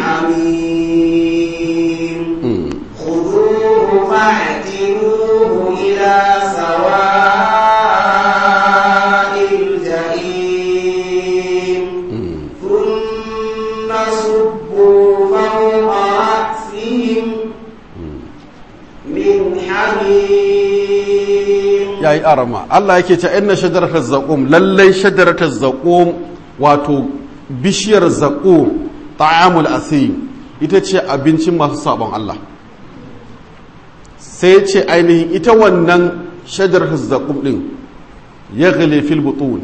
الحميم خذوه فاعتلوه إلى سواء الجحيم ثم صبوا فوق رأسهم ai arama Allah yake ce inna shajaratal zaqum lallai shajaratal zaqum wato bishiyar zaqum ta'amul asim ita ce abincin masu sabon Allah sai ce ainihin ita wannan shajaratal zaqum din ya fil butun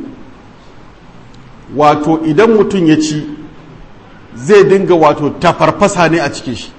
wato idan mutum ya ci zai dinga wato tafarfasa ne a cikin shi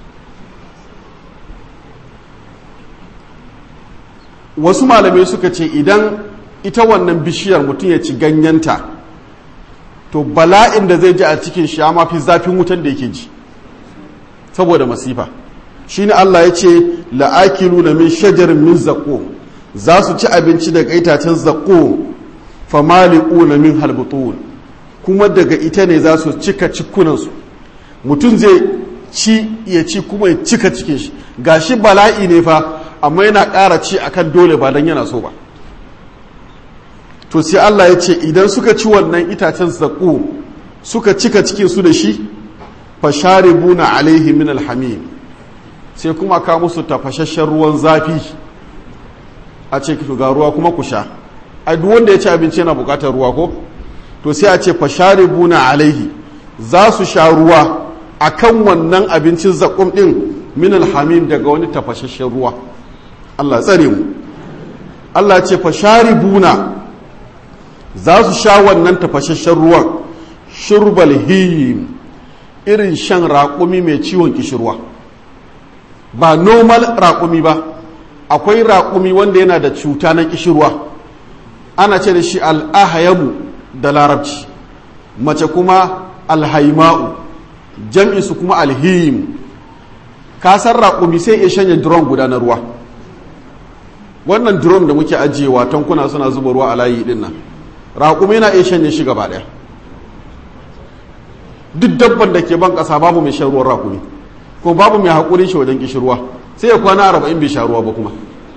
wasu malamai suka ce idan ita wannan bishiyar mutum ya ci ganyenta to bala'in da zai ji a cikin shi ya mafi zafin wutan da yake ji saboda masifa shi ne Allah ya ce la'akilu na min shajarin min zaƙo za su ci abinci daga itacen zaƙo famali'u na min halbutun kuma daga ita ne za su cika cikunansu mutum zai ci ya ci kuma ya cika cikin shi gashi bala'i ne fa amma yana ƙara ci akan dole ba don yana so ba to sai Allah ya ce idan suka ci wannan itacen zaƙo suka cika cikin su da shi fasharibuna alaihi min alhamim sai kuma ka musu tafashashen ruwan zafi a ce ga ruwa kuma ku sha a duk wanda ya ci abinci yana buƙatar ruwa ko to sai a ce fasharibuna alaihi za su sha ruwa akan wannan abincin zaƙum ɗin min alhamim daga wani tafashashen ruwa Allah tsare mu Allah ce fasharibuna za su sha wannan tafashashen ruwan shurbal hiyim irin shan raƙumi mai ciwon kishirwa ba normal raƙumi ba akwai raƙumi wanda yana da cuta na kishirwa ana ce da shi al'ahayamu da larabci mace kuma alhaima'u jam'insu kuma alhiyim kasar raƙumi sai iya shanye drum guda na ruwa wannan drum da muke ajiyewa tankuna suna zuba ruwa a layi din nan raƙumi na iya shanye shi gaba ɗaya duk dabban da ke ban ƙasa babu mai shan ruwan raƙumi ko babu mai haƙurin shi wajen kishirwa sai ya kwana arba'in bai sha ruwa ba kuma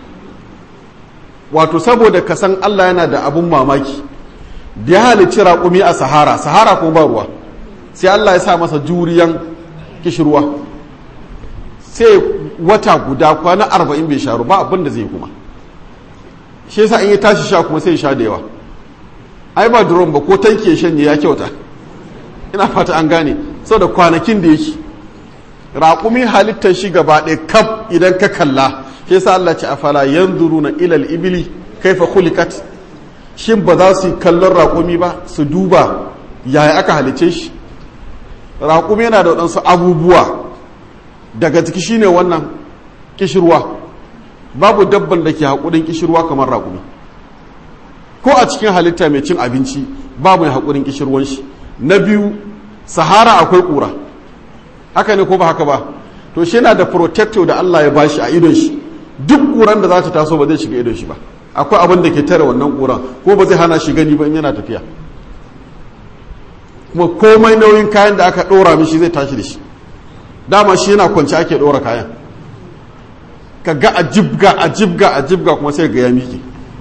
wato saboda ka san Allah yana da abun mamaki da ya halicci raƙumi a sahara sahara kuma ba ruwa sai Allah ya sa masa juriyan kishirwa sai wata guda kwana arba'in bai sha ruwa ba abin da zai kuma shi yasa in ya tashi sha kuma sai sha da yawa ai ba duron ba ko tanki ya shanye ya kyauta ina fata an gane saboda kwanakin da yake raƙumi halittar shi gaba ɗaya kaf idan ka kalla shi yasa Allah ce afala yanzuruna ilal ibili kaifa khuliqat shin ba za su kallon raƙumi ba su duba yaya aka halice shi raƙumi yana da waɗansu abubuwa daga ciki shine wannan kishirwa babu dabban da ke haƙurin kishirwa kamar raƙumi ko a cikin halitta mai cin abinci babu mai haƙurin kishirwan shi na biyu sahara akwai ƙura haka ne ko ba haka ba to shi yana da protector da Allah ya bashi a idon shi duk ƙuran da za ta taso ba zai shiga idon shi ba akwai abin da ke tare wannan ƙuran ko ba zai hana shi gani ba in yana tafiya kuma komai nauyin kayan da aka ɗora mishi zai tashi da shi dama shi yana kwanci ake ɗora kayan ka ga a jibga a jibga a jibga kuma sai ga ya miƙe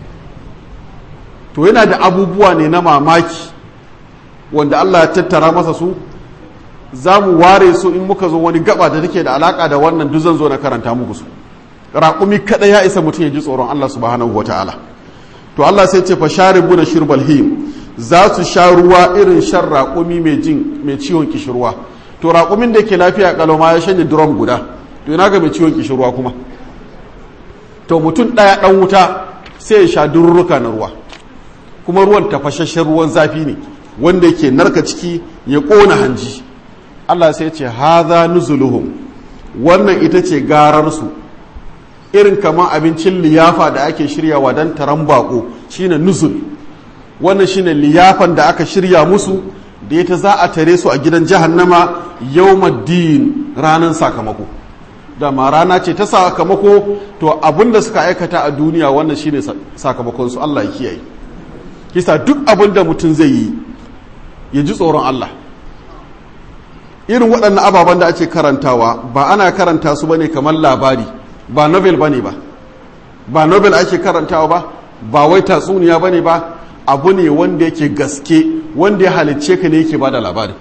to yana da abubuwa ne na mamaki wanda Allah ya tattara masa su za mu ware su in muka zo wani gaba da take da alaka da wannan duk zan zo na karanta muku su raƙumi kaɗai ya isa mutum ya ji tsoron Allah subhanahu wata'ala to Allah sai ce fa sharibu na shirbal him za su sha ruwa irin shan raƙumi mai jin mai ciwon kishirwa to raƙumin da ke lafiya kalau ma ya shanye drum guda to ina ga mai ciwon kishirwa kuma to mutum ɗaya ɗan wuta sai ya sha durruka na ruwa kuma ruwan tafashashen ruwan zafi ne wanda yake narka ciki ya ƙona hanji Allah sai ce haza nuzuluhum wannan ita ce gararsu irin kamar abincin liyafa da ake shiryawa don taron bako shine nuzul wannan shine liyafan da aka shirya musu da ita za a tare su a gidan jahannama yawmaddin ranar sakamako dama rana ce ta sakamako to abin da suka aikata a duniya wannan shine sakamakonsu Allah ya kiyaye kisa duk abin da mutum zai yi ya ji tsoron Allah irin waɗannan ababen da ake karantawa ba ana karanta su bane kamar labari ba novel bane ba ba novel ake karantawa ba ba wai tatsuniya bane ba abu ne wanda yake gaske wanda ya halicce ka ne yake bada labari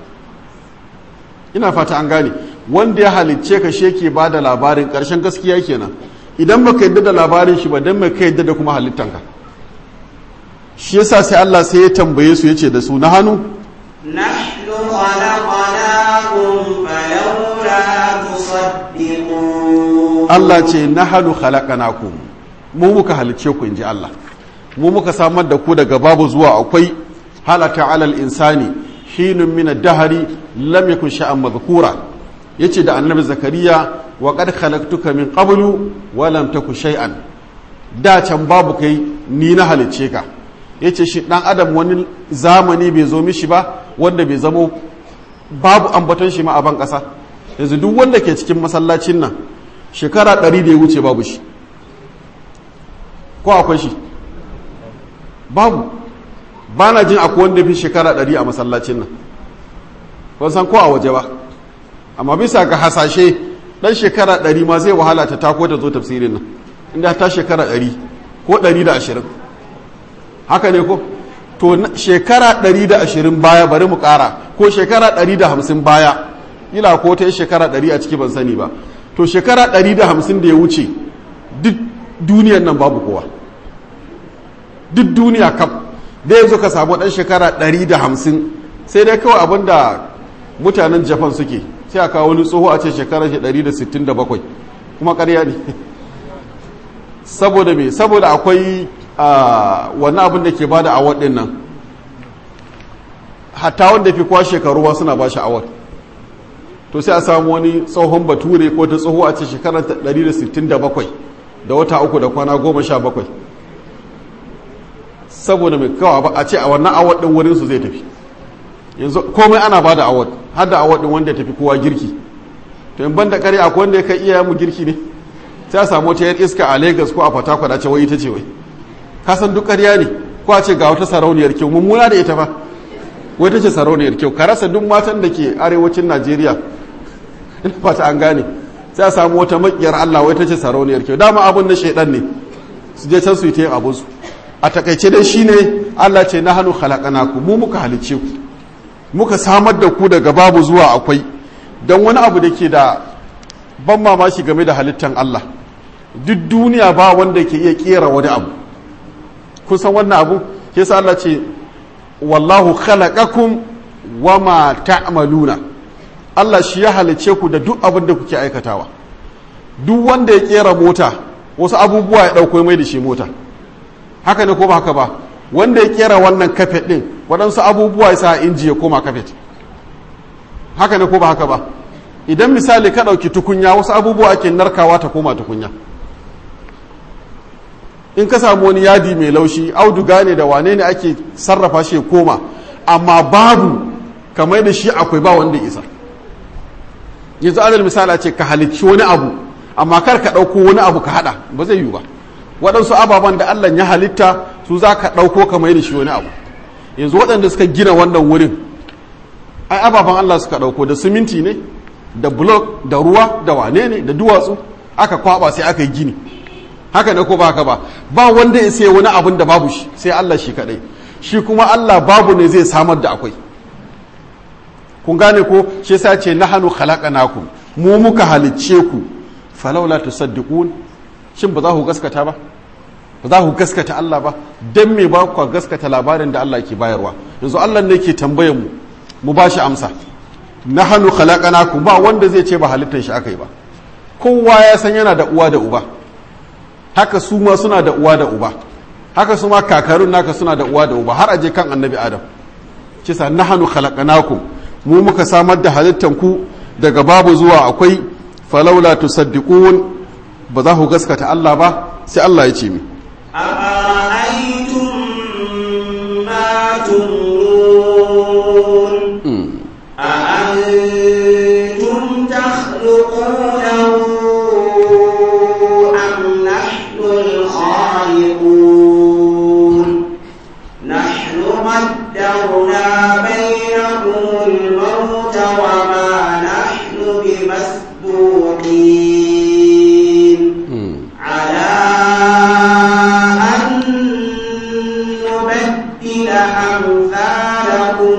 ina fata an gane wanda ya halicce ka shi yake bada labarin ƙarshen gaskiya kenan idan baka yadda da labarin shi ba dan mai ka yadda da kuma halittanka shi yasa sai Allah sai ya tambaye su yace da su na hannu نحن خلقناكم فلولا تصدقون Allah ce na hannu khalaqanakum mu muka halicce ku inji Allah mu muka samar da ku daga babu zuwa akwai halaka alal insani hinun min ad-dahri lam yakun sha'an madhkura yace da annabi zakariya wa qad khalaqtuka min qablu wa lam taku shay'an da can babu kai ni na halicce ka yace shi dan adam wani zamani bai zo mishi ba wanda bai zamo babu ambaton shi ma a ban kasa yanzu duk wanda ke cikin masallacin nan shekara ɗari da ya wuce babu shi ko akwai shi babu ba na jin akwai wanda fi shekara ɗari a masallacin nan ban san ko a waje ba amma bisa ga hasashe ɗan shekara ɗari ma zai wahala ta tako ta zo tafsirin nan inda ta shekara ɗari ko ɗari da ashirin haka ne ko to shekara ɗari da ashirin baya bari mu ƙara ko shekara ɗari da hamsin baya ila ko ta yi shekara ɗari a ciki ban sani ba to shekara ɗari da hamsin da ya wuce duk duniyan nan babu kowa duk duniya kam da yanzu ka samu ɗan shekara ɗari da hamsin sai dai kawai abin da mutanen japan suke sai a kawo wani tsoho a ce shekarar shi ɗari da sittin da bakwai kuma ƙarya ne saboda me saboda akwai wani abin da ke bada award ɗin nan hatta wanda fi kwa shekaru ba suna ba shi award to sai a samu wani tsohon bature ko ta tsoho a ce shekarar 167 da wata uku da kwana goma sha bakwai saboda mai kawa a ce a wannan award din wurin su zai tafi yanzu komai ana ba da award har da award din wanda ya tafi kowa girki to in ban da kare akwai wanda ya kai iya mu girki ne sai a samu wata yar iska a lagos ko a fatakwal a ce wai ita ce wai ka san duk ƙarya ne ko a ce ga wata sarauniyar kyau mummuna da ita fa wai ta ce sarauniyar kyau ka rasa duk matan da ke arewacin najeriya ina fata an gane sai a samu wata makiyar Allah wai ta ce sarauniyar kyau dama abun na shaidan ne su je can su yi ta yin abun su a takaice dai shine Allah ce na hannu ku mu muka halicce ku muka samar da ku daga babu zuwa akwai don wani abu da ke da ban mamaki game da halittan Allah duk duniya ba wanda ke iya kera wani abu kun san wannan abu ke sa Allah ce wallahu khalaqakum wama ta'maluna Allah shi ya halice ku da duk abin da kuke aikatawa duk wanda ya kera mota wasu abubuwa ya dauko mai da shi mota haka ne ko ba haka ba wanda ya kera wannan kafet din waɗansu abubuwa ya sa inji ya koma kafet haka ne ko ba haka ba idan misali ka ɗauki tukunya wasu abubuwa ake narkawa ta koma tukunya in ka samu wani yadi mai laushi auduga ne da wane ne ake sarrafa shi ya koma amma babu kamar da shi akwai ba wanda isa yanzu alal misali ce ka halicci wani abu amma kar ka ɗauko wani abu ka haɗa ba zai yiwu ba waɗansu ababen da allah ya halitta su za ka ɗauko kamar da shi wani abu yanzu waɗanda suka gina wannan wurin ai ababen allah suka ɗauko da siminti ne da blok da ruwa da wane ne da duwatsu aka kwaba sai aka yi gini haka ne ko ba haka ba ba wanda ya sai wani abin da babu shi sai Allah shi kadai shi kuma Allah babu ne zai samar da akwai kun gane ko shi yasa ce nahanu khalaqnakum mu muka halicce ku falawla tusaddiqun shin ba za ku gaskata ba ba za ku gaskata Allah ba dan me ba ku gaskata labarin da Allah ke bayarwa yanzu Allah ne ke tambayar mu mu ba shi amsa nahanu khalaqnakum ba wanda zai ce ba halittar shi akai ba kowa ya san yana da uwa da uba haka su ma suna da uwa da uba haka su ma kakarun naka suna da uwa da uba har aje kan annabi adam kisa nahanu khalaqnakum mu muka samar da halittan ku daga babu zuwa akwai falaula tusaddiqun ba za ku gaskata Allah ba sai Allah ya ce mi أفرأيتم ما تمنون أأنتم تخلقونه أم نحن الخالقون نحن قدرنا بينكم الموت وما نحن بمسبوقين على أن نبدل أمثالكم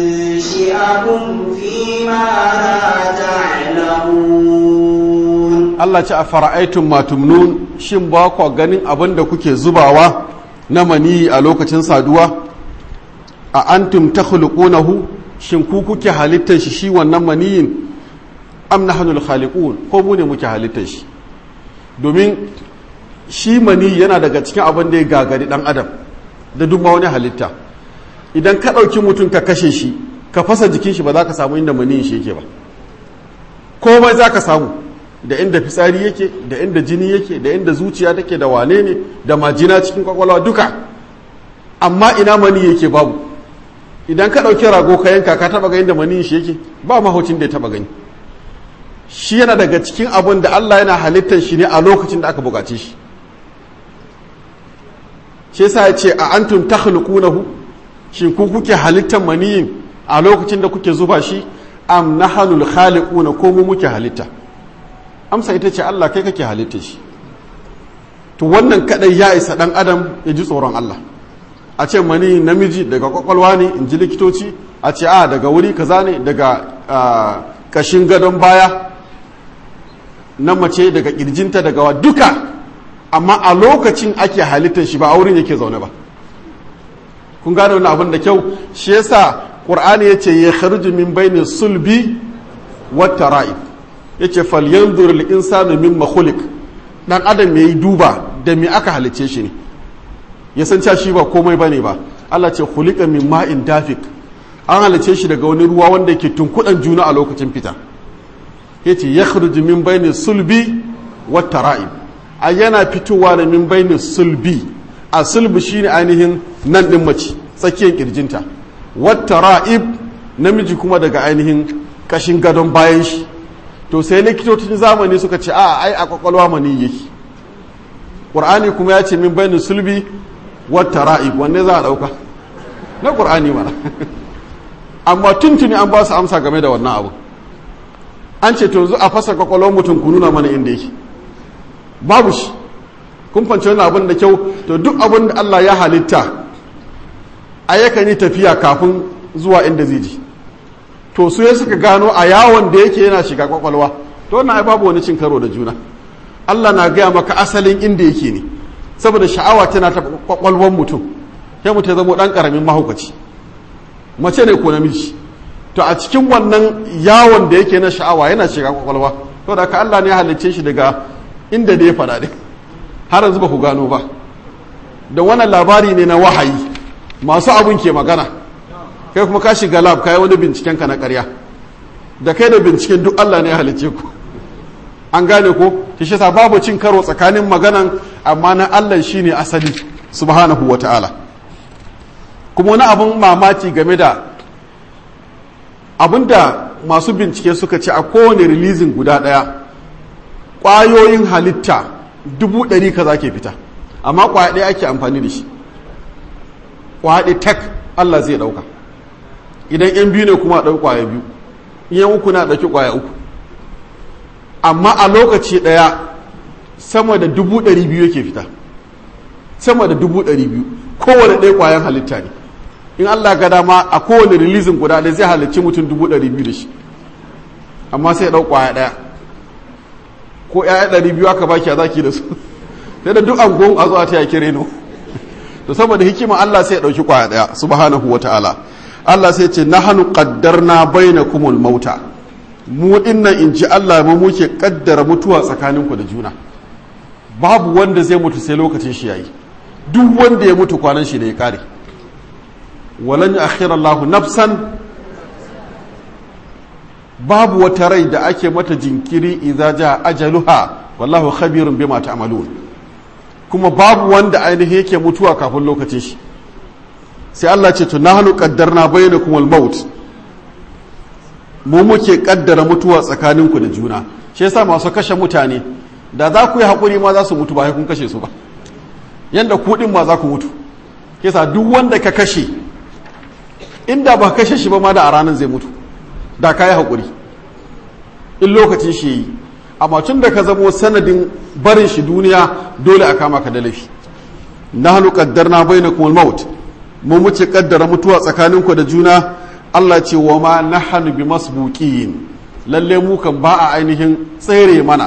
وننشئكم فيما لا تعلمون Allah ce a fara'aitun matumnun shin ba ku ganin abin da kuke zubawa na mani a lokacin saduwa a antum takhluqunahu shin ku kuke halittar shi shi wannan maniyin am nahnul khaliqun ko mu ne muke halittar shi domin shi mani yana daga cikin abin da ya gagari dan adam da duk wani halitta idan ka ɗauki mutum ka kashe shi ka fasa jikin shi ba za ka samu inda maniyin shi yake ba komai za ka samu da inda fitsari yake da inda jini yake da inda zuciya take da wane ne da majina cikin kwakwalwa duka amma ina mani yake babu idan ka ɗauki rago ka yanka ka taɓa ga inda maniyin shi yake ba mahaucin da ya taɓa gani shi yana daga cikin abin da Allah yana halittar shi ne a lokacin da aka buƙace shi shi yasa ya ce a antum takhluqunahu shin ku kuke halittar maniyin a lokacin da kuke zuba shi am nahanul khaliquna ko mu muke halitta amsa ita ce Allah kai kake halitta shi to wannan kadai ya isa dan adam ya ji tsoron Allah a ce mani namiji daga kwakwalwa ne in ji likitoci a ce a daga wuri kaza ne daga kashin gadon baya na mace daga kirjinta daga wa duka amma a lokacin ake halittar shi ba a wurin yake zaune ba kun gane wani abin da kyau shi yasa qur'ani yace ya kharuju min baini sulbi wat tara'ib yace falyanzur al insanu mimma khuliq dan adam yayi duba da me aka halice shi ne ya san cewa shi ba komai bane ba Allah ce khuliqa min ma'in dafik an halice shi daga wani ruwa wanda yake tunkudan juna a lokacin fita yace ya kharuju min baini sulbi wat tara'ib a yana fitowa da min baini sulbi a sulbi shine ainihin nan din mace tsakiyar kirjinta wata ra'ib namiji kuma daga ainihin kashin gadon bayan shi to sai likitocin zamani suka ce a ai a kwakwalwa mani yake ƙur'ani kuma ya ce min bainin sulbi wata ra'ib wanne za a ɗauka na ƙur'ani mana amma tuntuni an ba su amsa game da wannan abu an ce to a fasa kwakwalwar mutum ku nuna mana inda yake babu shi kun fanci wani abin da kyau to duk abin da Allah ya halitta a yakan yi tafiya kafin zuwa inda zai ji to su ya suka gano a yawon da yake yana shiga kwakwalwa to wannan ai babu wani cin karo da juna Allah na gaya maka asalin inda yake ne saboda sha'awa tana ta kwakwalwar mutum sai mutum zama dan karamin mahaukaci mace ne ko namiji to a cikin wannan yawon da yake na sha'awa yana shiga kwakwalwa to da ka Allah ne ya halicce shi daga inda da ya faɗa ne har yanzu ba ku gano ba da wannan labari ne na wahayi masu abun ke magana kai kuma ka shiga lab kai wani binciken ka na ƙarya da kai da binciken duk Allah ne ya halice ku an gane ko shi sa babu cin karo tsakanin maganan amma na Allah shine asali subhanahu ta'ala kuma wani abun mamaki game da abinda masu bincike suka ce a kowane releasing guda ɗaya ƙwayoyin halitta dubu ɗari kaza ke fita amma ƙwaya ɗaya ake amfani da shi ƙwaya ɗaya tak Allah zai ɗauka idan yan biyu ne kuma ɗauki ƙwaya biyu yan uku na ɗauki ƙwaya uku amma a lokaci ɗaya sama da dubu ɗari biyu yake fita sama da dubu ɗari biyu kowane ɗaya ƙwayan halitta ne in Allah ga dama a kowane rilizin guda ɗaya zai halicci mutum dubu ɗari biyu da shi amma sai ya ɗau ƙwaya ɗaya ko ‘ya'ya ɗari biyu aka baki a zaki da su sai da duk angon a zuwa ta yaki reno to saboda hikima Allah sai ya ɗauki kwaya ɗaya subhanahu wa ta'ala Allah sai ce na hannu ƙaddarna baina kumul mauta mu dinnan in ji Allah mu muke ƙaddara mutuwa tsakaninku da juna babu wanda zai mutu sai lokacin shi yayi duk wanda ya mutu kwanan shi ne ya kare walan akhira Allah nafsan babu wata rai da ake mata jinkiri idza ja ajaluha wallahu khabirun bima ta'malun kuma babu wanda ainihi yake mutuwa kafin lokacin shi sai Allah ce to nahnu qaddarna bainakum al-maut mu muke kaddara mutuwa tsakaninku da juna shi yasa masu kashe mutane da za ku yi hakuri ma za su mutu ba kun kashe su ba yanda ku din ma za ku mutu kisa duk wanda ka kashe inda ba kashe shi ba ma da a ranar zai mutu da ka yi haƙuri in lokacin shi yi amma tun da ka zamo sanadin barin shi duniya dole a kama ka da laifi na hannu ƙaddar na bai na kuma maut mu muce ƙaddara mutuwa tsakaninku da juna Allah ce wa ma na hannu bi masbuƙin lalle mu kan ba a ainihin tsere mana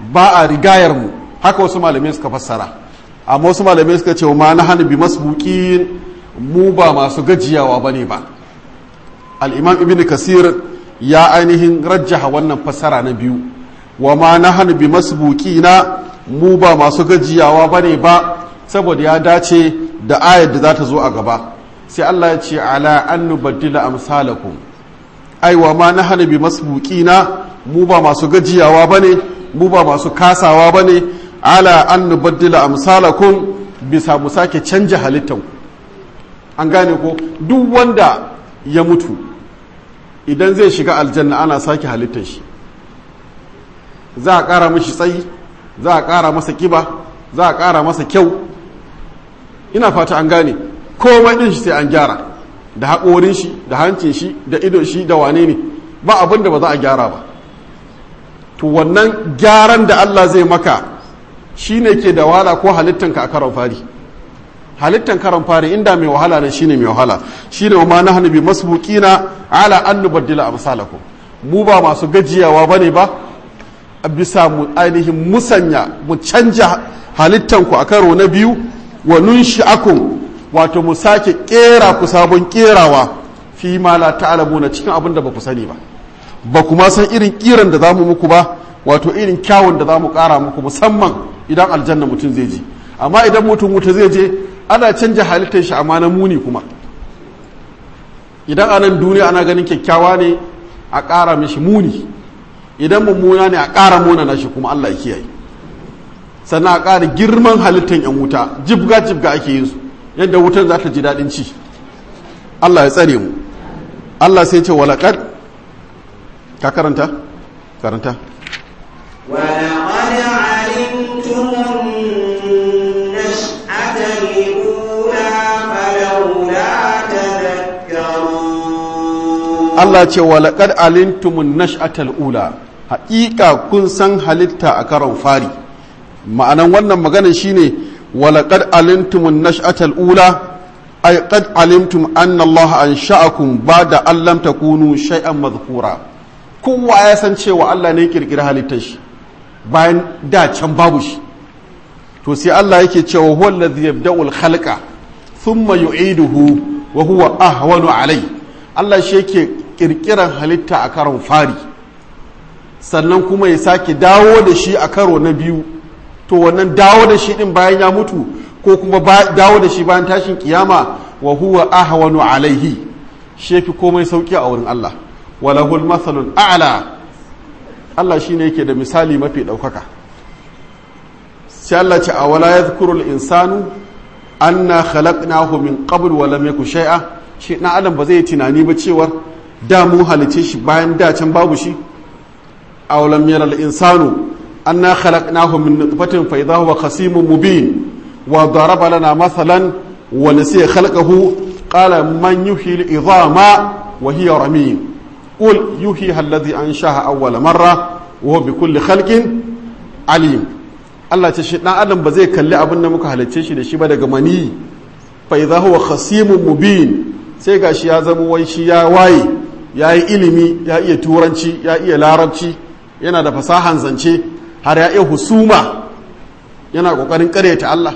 ba a rigayar mu haka wasu malamai suka fassara amma wasu malamai suka ce ma na hannu bi masbuqin mu ba masu gajiyawa bane ba al-imam ibn kasir ya ainihin rajjaha wannan fassara na biyu wa ma na hannu bi masbuqina mu ba masu gajiyawa bane ba saboda ya dace da ayar da za ta zo a gaba sai Allah ya ce ala an nubaddila amsalakum ai wa ma nahnu bi masbuqina mu ba masu gajiyawa bane mu ba masu kasawa bane ala an nubaddila amsalakum bisa mu sake canja halittan an gane ko duk wanda ya mutu idan zai shiga aljanna ana sake halittar shi za a ƙara mashi tsayi za a ƙara masa kiba za a ƙara masa kyau ina fata an gane komai ɗin shi sai an gyara da haƙorin shi da hancin shi da idon shi da wane ne ba abin da ba za a gyara ba to wannan gyaran da Allah zai maka shi ne ke da wahala ko halittanka a karon fari halittan karon fari inda mai wahala ne shine mai wahala shine wa ma nahnu bi masbuqina ala an nubaddila amsalakum mu ba masu gajiyawa bane ba a bisa mu ainihin musanya mu canja halittanku a karo na biyu wa nunshi'akum wato mu sake kera ku sabon kerawa fi ma la ta'lamuna cikin abin da ba ku sani ba ba kuma san irin kiran da zamu muku ba wato irin kyawun da zamu kara muku musamman idan aljanna mutum zai je amma idan mutum wuta zai je ana canja halittar shi amma na muni kuma idan anan duniya ana ganin kyakkyawa ne a ƙara mishi muni idan mummuna ne a ƙara muna na shi kuma Allah ya kiyaye sannan a ƙara girman halittar yan wuta jibga jibga ake yin su yadda wutan za ta ji daɗin ci Allah ya tsare mu Allah sai ce walaƙad ka karanta karanta ولقد علمتم النشأة الأولى فلولا تذكرون Allah ce walaƙad alintumun nash'atal ula haƙiƙa kun san halitta a karon fari ma'anan wannan magana shine walaƙad alintumun nash'atal ula ay qad alimtum anna Allah ansha'akum ba'da an lam takunu shay'an madhkura kowa ya san cewa Allah ne kirkira halittar shi bayan da can babu shi to sai Allah yake cewa huwa allazi yabda'ul khalqa thumma yu'iduhu wa huwa ahwanu alai Allah shi yake kirkiran halitta a karon fari sannan kuma ya sake dawo da shi a karo na biyu to wannan dawo da shi din bayan ya mutu ko kuma dawo da shi bayan tashin kiyama wa huwa ahwanu alaihi shi yafi komai sauki a wurin Allah walahul mathalul a'la Allah shine yake da misali mafi daukaka sai Allah ce a wala yadhkurul insanu anna khalaqnahu min qabl wa lam yaku shay'a shi na adam ba zai tunani ba cewar da mu halice shi bayan da can babu shi aw lam yara al insanu anna khalaqnahu min nutfatin fa idha huwa khasimun mubin wa daraba lana mathalan wa nasiya khalqahu qala man yuhyi al idhama wa hiya ramim qul yuhyiha alladhi anshaha awwala marra wa huwa bi kulli khalqin alim Allah ce shi dan adam ba zai kalli abin da muka halicce shi da shi ba daga mani fa idza huwa khasimun mubin sai gashi ya zama wai shi ya waye ya yi ilimi ya iya turanci ya iya larabci yana da fasahan zance har ya iya husuma yana kokarin karyata Allah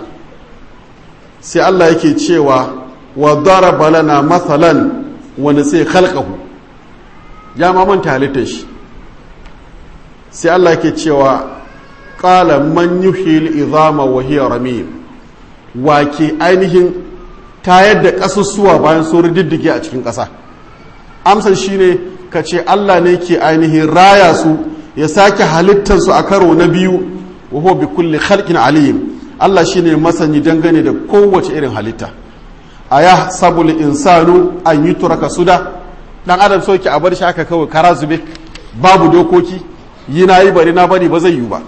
sai Allah yake cewa wa daraba lana mathalan wani sai khalqahu ya ma manta halittar shi sai Allah yake cewa qala man yuhyil idhama wa hiya ramim wa ke ainihin tayar da ƙasusuwa bayan sun diddige a cikin ƙasa amsar shine ka ce Allah ne ke ainihin raya su ya sake halittarsu a karo na biyu wa huwa bi kulli khalqin alim Allah shine masani dangane da kowace irin halitta aya sabul insanu an yutraka suda dan adam so ki a bar shi haka kawai kara zube babu dokoki yi na yi bari na bari ba zai yi ba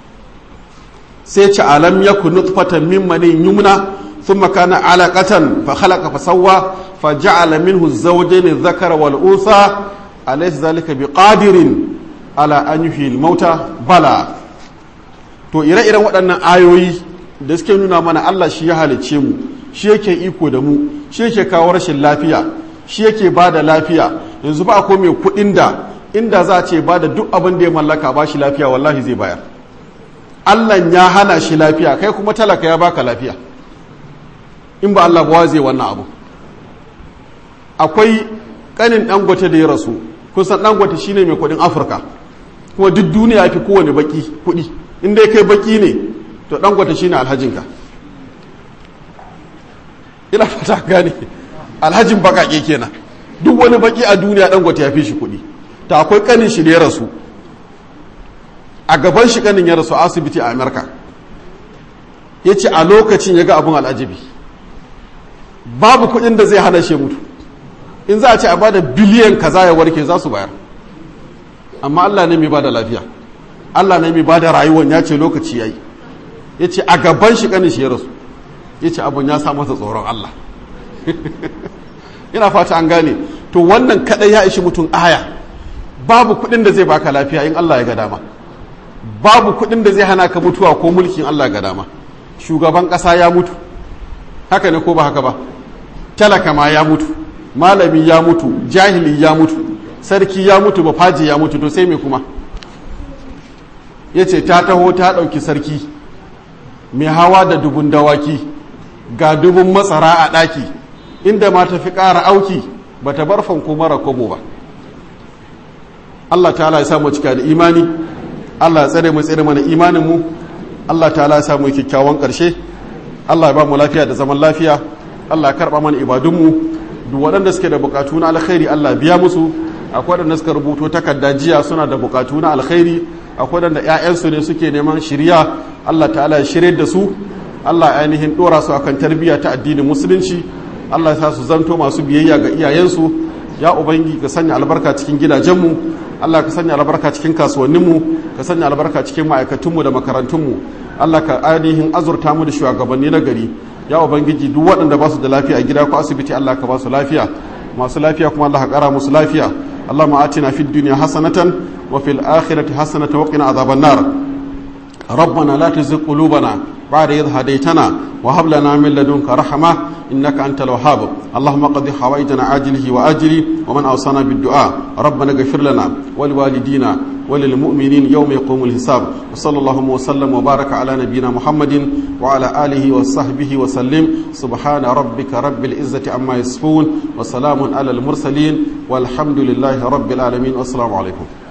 sai ci alam yakun nutfatan min manin yumna ثم كان علقة فخلق فسوى فجعل منه الزوجين الذكر والأنثى أليس ذلك بقادر على أن يحيي الموتى بلى to ire-iren waɗannan ayoyi da suke nuna mana Allah shi ya halicce mu shi yake iko da mu shi yake kawo rashin lafiya shi yake ba da lafiya yanzu ba ko mai kuɗin da inda za a ce ba da duk abin da ya mallaka ba shi lafiya wallahi zai bayar Allah ya hana shi lafiya kai kuma talaka ya baka lafiya in ba Allah ba zai wannan abu akwai kanin dangote da ya rasu kusan dangote shine mai kudin afirka kuma duk duniya fi kowane baki kudi inda ya kai baki ne to dangote shine alhajinka ina fata gane alhajin bakake kenan duk wani baki a duniya dangote ya fi shi kudi ta akwai kanin shi da ya rasu a gaban shi kanin ya rasu asibiti a amurka ya ce a lokacin ya ga abin al'ajabi babu kudin da zai hana shi mutu in za a ce a bada biliyan kaza ya warke za su bayar amma allah ne mai bada lafiya allah ne mai bada rayuwan ya ce lokaci ya yi ya ce a gaban shi kanin shi ya rasu ya ce abin ya sa masa tsoron allah ina fata an gane to wannan kadai ya ishi mutum aya babu kudin da zai baka lafiya in allah ya ga dama babu kudin da zai hana ka mutuwa ko mulkin allah ga dama shugaban kasa ya mutu haka ne ko ba haka ba talaka ma ya mutu malami ya mutu jahili ya mutu sarki ya mutu bafaji ya mutu to sai me kuma ya ce ta taho ta ɗauki sarki mai hawa da dubun dawaki ga dubun matsara a ɗaki inda ma ta fi ƙara auki ba ta bar fanko mara kobo ba Allah ta'ala ya samu cika da imani Allah ya tsare mu tsare mana imaninmu Allah ta'ala ya samu kyakkyawan ƙarshe Allah ya ba mu lafiya da zaman lafiya Allah ya karɓa mana ibadunmu duk waɗanda suke da bukatu na alkhairi Allah biya musu akwai waɗanda suka rubuto takarda jiya suna da bukatu na alkhairi akwai waɗanda ƴaƴansu ne suke neman shirya Allah ta'ala ya shirye da su Allah ya ainihin ɗora su akan tarbiyya ta addinin musulunci Allah ya sa su zanto masu biyayya ga iyayensu ya ubangi ka sanya albarka cikin gidajenmu Allah ka sanya albarka cikin kasuwanninmu ka sanya albarka cikin ma'aikatunmu da makarantunmu Allah ka ainihin azurta mu da shugabanni na gari ya ubangiji duk waɗanda ba su da lafiya a gida ko asibiti Allah ka ba su lafiya masu lafiya kuma Allah ka ƙara musu lafiya Allah ma atina fid dunya hasanatan wa fil akhirati hasanatan wa qina adhaban nar ربنا لا تزغ قلوبنا بعد إذ هديتنا وهب لنا من لدنك رحمة إنك أنت الوهاب اللهم قضي حوائجنا عاجله وآجله ومن أوصانا بالدعاء ربنا اغفر لنا ولوالدينا وللمؤمنين يوم يقوم الحساب وصلى الله وسلم وبارك على نبينا محمد وعلى آله وصحبه وسلم سبحان ربك رب العزة عما يصفون وسلام على المرسلين والحمد لله رب العالمين والسلام عليكم